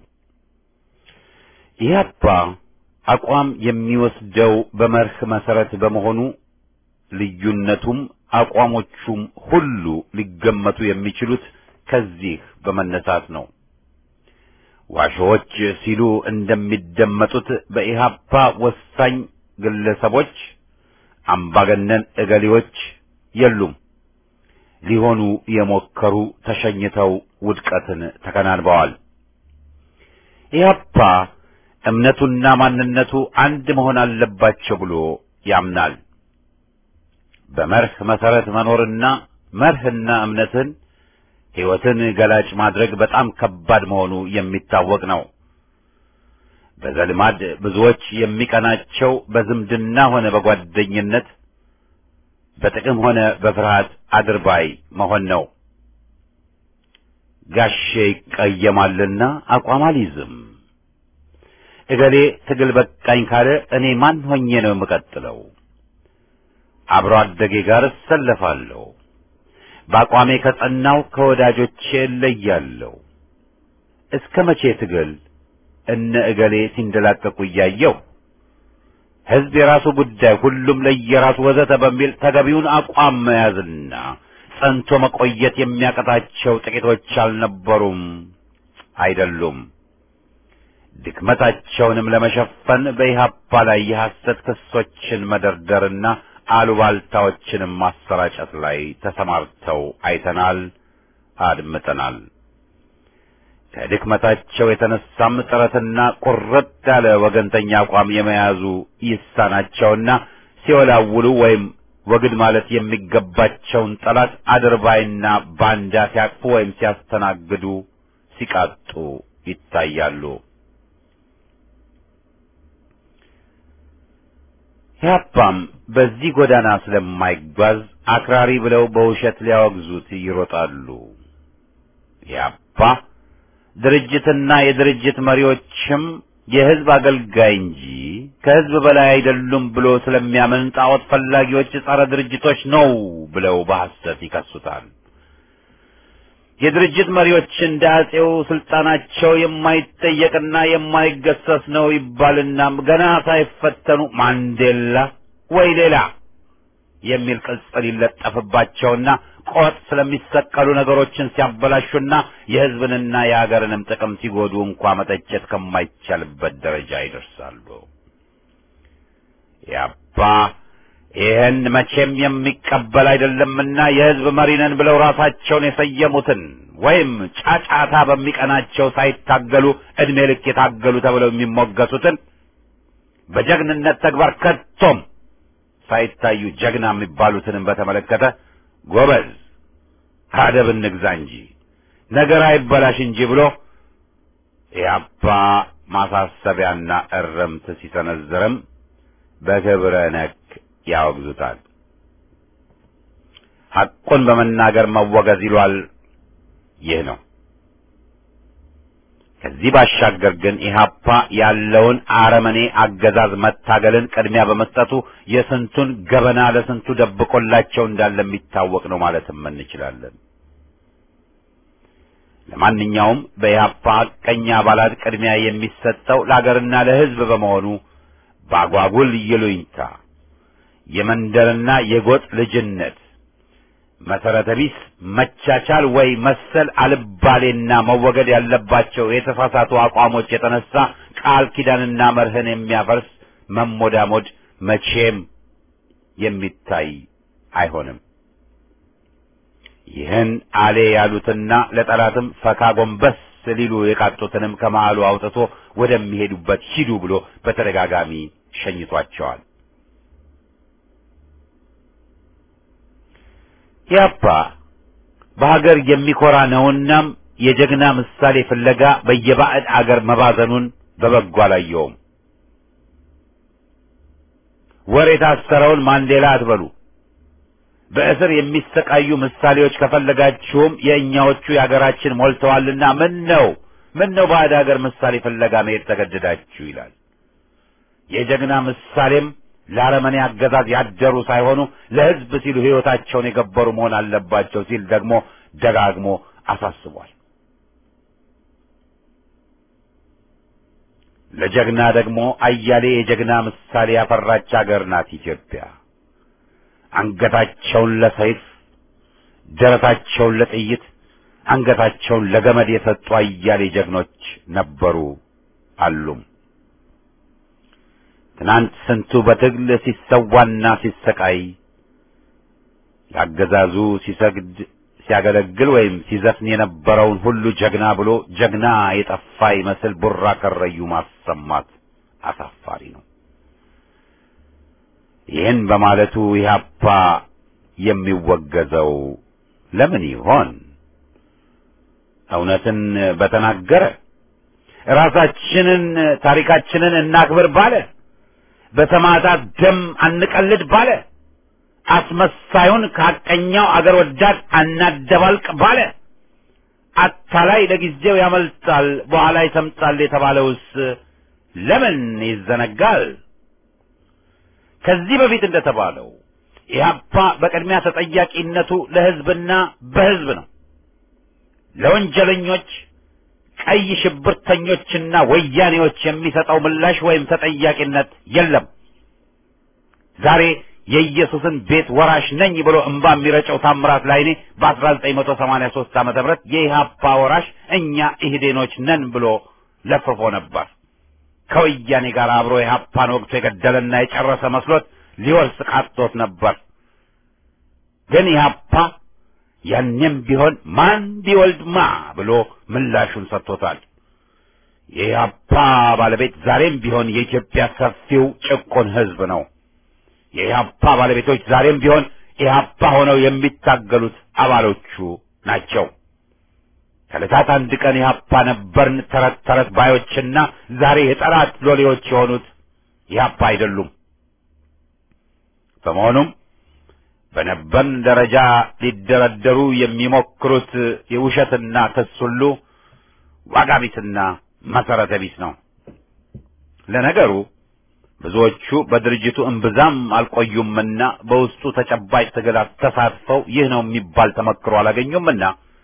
ኢህአፓ አቋም የሚወስደው በመርህ መሰረት በመሆኑ ልዩነቱም አቋሞቹም ሁሉ ሊገመቱ የሚችሉት ከዚህ በመነሳት ነው። ዋሾዎች ሲሉ እንደሚደመጡት በኢህአፓ ወሳኝ ግለሰቦች፣ አምባገነን እገሌዎች የሉም። ሊሆኑ የሞከሩ ተሸኝተው ውድቀትን ተከናንበዋል። ኢህአፓ እምነቱና ማንነቱ አንድ መሆን አለባቸው ብሎ ያምናል። በመርህ መሰረት መኖርና መርህና እምነትን ሕይወትን ገላጭ ማድረግ በጣም ከባድ መሆኑ የሚታወቅ ነው። በዘልማድ ብዙዎች የሚቀናቸው በዝምድና ሆነ በጓደኝነት በጥቅም ሆነ በፍርሃት አድርባይ መሆን ነው። ጋሼ ይቀየማልና አቋም አልይዝም። እገሌ ትግል በቃኝ ካለ እኔ ማን ሆኜ ነው የምቀጥለው? አብሮ አደጌ ጋር እሰለፋለሁ። በአቋሜ ከጸናው ከወዳጆቼ እለያለሁ። እስከ መቼ ትግል እነ እገሌ ሲንደላቀቁ እያየሁ ሕዝብ የራሱ ጉዳይ፣ ሁሉም ለየራሱ ወዘተ በሚል ተገቢውን አቋም መያዝና ጸንቶ መቆየት የሚያቀታቸው ጥቂቶች አልነበሩም፣ አይደሉም። ድክመታቸውንም ለመሸፈን በኢህአፓ ላይ የሐሰት ክሶችን መደርደርና አሉባልታዎችንም ማሰራጨት ላይ ተሰማርተው አይተናል፣ አድምጠናል። ከድክመታቸው የተነሳም ጥረትና ቁርጥ ያለ ወገንተኛ አቋም የመያዙ ይሳናቸውና ሲወላውሉ ወይም ወግድ ማለት የሚገባቸውን ጠላት አድርባይና ባንዳ ሲያቅፉ ወይም ሲያስተናግዱ ሲቃጡ ይታያሉ። ኢህአፓም በዚህ ጎዳና ስለማይጓዝ አክራሪ ብለው በውሸት ሊያወግዙት ይሮጣሉ። ኢህአፓ ድርጅትና የድርጅት መሪዎችም የህዝብ አገልጋይ እንጂ ከህዝብ በላይ አይደሉም ብሎ ስለሚያምን ጣዖት ፈላጊዎች ጸረ ድርጅቶች ነው ብለው በሐሰት ይከሱታል። የድርጅት መሪዎች እንደ አጼው ስልጣናቸው የማይጠየቅና የማይገሰስ ነው ይባልና ገና ሳይፈተኑ ማንዴላ ወይ ሌላ የሚል ቅጽል ይለጠፍባቸውና ቆጥ ስለሚሰቀሉ ነገሮችን ሲያበላሹና የህዝብንና የሀገርንም ጥቅም ሲጎዱ እንኳ መተቸት ከማይቻልበት ደረጃ ይደርሳሉ። ያባ ይህን መቼም የሚቀበል አይደለምና የህዝብ መሪ ነን ብለው ራሳቸውን የሰየሙትን ወይም ጫጫታ በሚቀናቸው ሳይታገሉ ዕድሜ ልክ የታገሉ ተብለው የሚሞገሱትን በጀግንነት ተግባር ከቶም ሳይታዩ ጀግና የሚባሉትንም በተመለከተ ጎበዝ አደብ እንግዛ እንጂ ነገር አይበላሽ እንጂ ብሎ ኢህአፓ ማሳሰቢያና እረምት ሲሰነዝርም በክብረ ነክ ያወግዙታል። ሐቁን በመናገር መወገዝ ይሏል። ይህ ነው። ከዚህ ባሻገር ግን ኢህአፓ ያለውን አረመኔ አገዛዝ መታገልን ቅድሚያ በመስጠቱ የስንቱን ገበና ለስንቱ ደብቆላቸው እንዳለ የሚታወቅ ነው ማለትም እንችላለን። ለማንኛውም በኢህአፓ ሐቀኛ አባላት ቅድሚያ የሚሰጠው ለአገርና ለሕዝብ በመሆኑ በአጓጉል ይሉኝታ የመንደርና የጎጥ ልጅነት መሰረተ ቢስ መቻቻል ወይ መሰል አልባሌና መወገድ ያለባቸው የተሳሳቱ አቋሞች የተነሳ ቃል ኪዳንና መርህን የሚያፈርስ መሞዳሞድ መቼም የሚታይ አይሆንም። ይህን አሌ ያሉትና ለጠላትም ፈካ ጎንበስ ሊሉ የቃጡትንም ከመሃሉ አውጥቶ ወደሚሄዱበት ሂዱ ብሎ በተደጋጋሚ ሸኝቷቸዋል። ያፓ በሀገር የሚኮራ ነውናም የጀግና ምሳሌ ፍለጋ በየባዕድ አገር መባዘኑን በበጎ አላየውም። ወር የታሰረውን ማንዴላ አትበሉ። በእስር የሚሰቃዩ ምሳሌዎች ከፈለጋችሁም የእኛዎቹ የሀገራችን ሞልተዋልና ምን ነው ምን ነው ባዕድ ሀገር ምሳሌ ፍለጋ መሄድ ተገደዳችሁ ይላል። የጀግና ምሳሌም ለአረመኔ አገዛዝ ያደሩ ሳይሆኑ ለሕዝብ ሲሉ ሕይወታቸውን የገበሩ መሆን አለባቸው ሲል ደግሞ ደጋግሞ አሳስቧል። ለጀግና ደግሞ አያሌ የጀግና ምሳሌ ያፈራች አገር ናት ኢትዮጵያ። አንገታቸውን ለሰይፍ ደረታቸውን ለጥይት አንገታቸውን ለገመድ የሰጡ አያሌ ጀግኖች ነበሩ አሉም። ትናንት ስንቱ በትግል ሲሰዋና ሲሰቃይ ለአገዛዙ ሲሰግድ ሲያገለግል ወይም ሲዘፍን የነበረውን ሁሉ ጀግና ብሎ ጀግና የጠፋ ይመስል ቡራ ከረዩ ማሰማት አሳፋሪ ነው። ይህን በማለቱ ኢህአፓ የሚወገዘው ለምን ይሆን? እውነትን በተናገረ ራሳችንን ታሪካችንን እናክብር ባለ፣ በሰማዕታት ደም አንቀልድ ባለ፣ አስመሳዩን ከሐቀኛው አገር ወዳድ አናደባልቅ ባለ፣ አታላይ ለጊዜው ያመልጣል በኋላ ይሰምጣል የተባለውስ ለምን ይዘነጋል? ከዚህ በፊት እንደተባለው ኢህአፓ በቅድሚያ ተጠያቂነቱ ለሕዝብና በሕዝብ ነው። ለወንጀለኞች ቀይ ሽብርተኞችና ወያኔዎች የሚሰጠው ምላሽ ወይም ተጠያቂነት የለም። ዛሬ የኢየሱስን ቤት ወራሽ ነኝ ብሎ እምባ የሚረጨው ታምራት ላይኔ በ1983 ዓመተ ምህረት የኢህአፓ ወራሽ እኛ ኢህዴኖች ነን ብሎ ለፍፎ ነበር። ከወያኔ ጋር አብሮ ኢህአፓን ወቅቱ የገደለና የጨረሰ መስሎት ሊወርስ ቃጥቶት ነበር። ግን ኢህአፓ ያኔም ቢሆን ማን ቢወልድ ማ ብሎ ምላሹን ሰጥቶታል። የኢህአፓ ባለቤት ዛሬም ቢሆን የኢትዮጵያ ሰፊው ጭቁን ህዝብ ነው። የኢህአፓ ባለቤቶች ዛሬም ቢሆን ኢህአፓ ሆነው የሚታገሉት አባሎቹ ናቸው። ከዕለታት አንድ ቀን ኢህአፓ ነበርን ተረት ተረት ባዮችና ዛሬ የጠላት ሎሌዎች የሆኑት ኢህአፓ አይደሉም። በመሆኑም በነበርን ደረጃ ሊደረደሩ የሚሞክሩት የውሸትና ክስ ሁሉ ዋጋ ቢስና መሰረተ ቢስ ነው። ለነገሩ ብዙዎቹ በድርጅቱ እምብዛም አልቆዩምና በውስጡ ተጨባጭ ትግል ተሳትፈው ይህ ነው የሚባል ተመክሮ አላገኙምና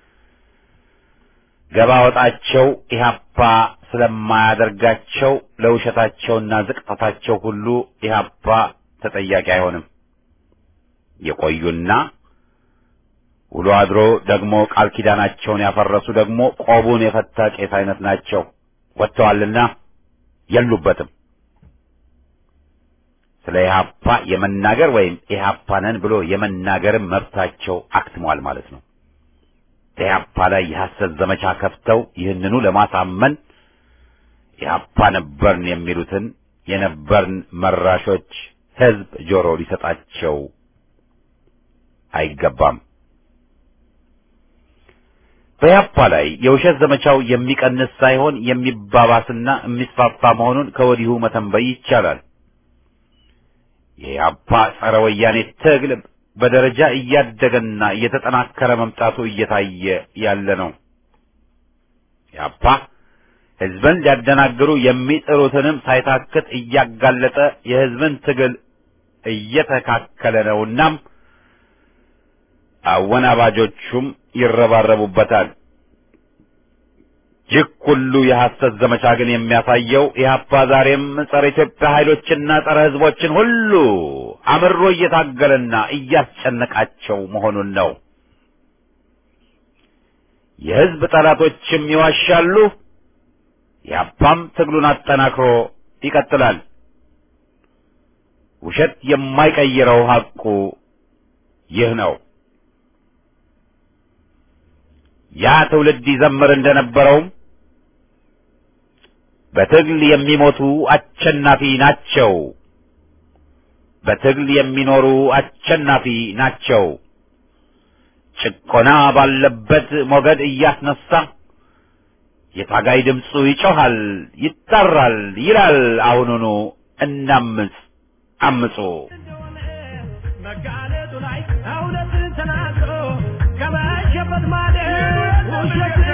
ገባ ወጣቸው ኢህአፓ ስለማያደርጋቸው ለውሸታቸውና ዝቅጠታቸው ሁሉ ኢህአፓ ተጠያቂ አይሆንም። የቆዩና ውሎ አድሮ ደግሞ ቃል ኪዳናቸውን ያፈረሱ ደግሞ ቆቡን የፈታ ቄስ አይነት ናቸው። ወጥተዋልና የሉበትም። ስለ ኢህአፓ የመናገር ወይም ኢህአፓ ነን ብሎ የመናገርም መብታቸው አክትሟል ማለት ነው። ኢህአፓ ላይ የሐሰት ዘመቻ ከፍተው ይህንኑ ለማሳመን ኢህአፓ ነበርን የሚሉትን የነበርን መራሾች ህዝብ ጆሮ ሊሰጣቸው አይገባም። በኢህአፓ ላይ የውሸት ዘመቻው የሚቀንስ ሳይሆን የሚባባስና የሚስፋፋ መሆኑን ከወዲሁ መተንበይ ይቻላል። የኢህአፓ ጸረ ወያኔ ትግል በደረጃ እያደገና እየተጠናከረ መምጣቱ እየታየ ያለ ነው። ኢህአፓ ህዝብን ሊያደናግሩ የሚጥሩትንም ሳይታክት እያጋለጠ የህዝብን ትግል እየተካከለ ነውናም አወናባጆቹም ይረባረቡበታል። ይህ ሁሉ የሐሰት ዘመቻ ግን የሚያሳየው ኢህአፓ ዛሬም ጸረ ኢትዮጵያ ኃይሎችና ጸረ ህዝቦችን ሁሉ አምሮ እየታገለና እያስጨነቃቸው መሆኑን ነው። የህዝብ ጠላቶችም ይዋሻሉ። ኢህአፓም ትግሉን አጠናክሮ ይቀጥላል። ውሸት የማይቀይረው ሐቁ ይህ ነው። ያ ትውልድ ይዘምር እንደነበረውም በትግል የሚሞቱ አሸናፊ ናቸው፣ በትግል የሚኖሩ አሸናፊ ናቸው። ጭቆና ባለበት ሞገድ እያስነሳ የታጋይ ድምፁ ይጮኻል፣ ይጣራል፣ ይላል አሁኑኑ እናምፅ አምፁ። እንደሆነ መጋለጡ ላይ እውነትን ተናግሮ ከመሸበት ማደር ውሸት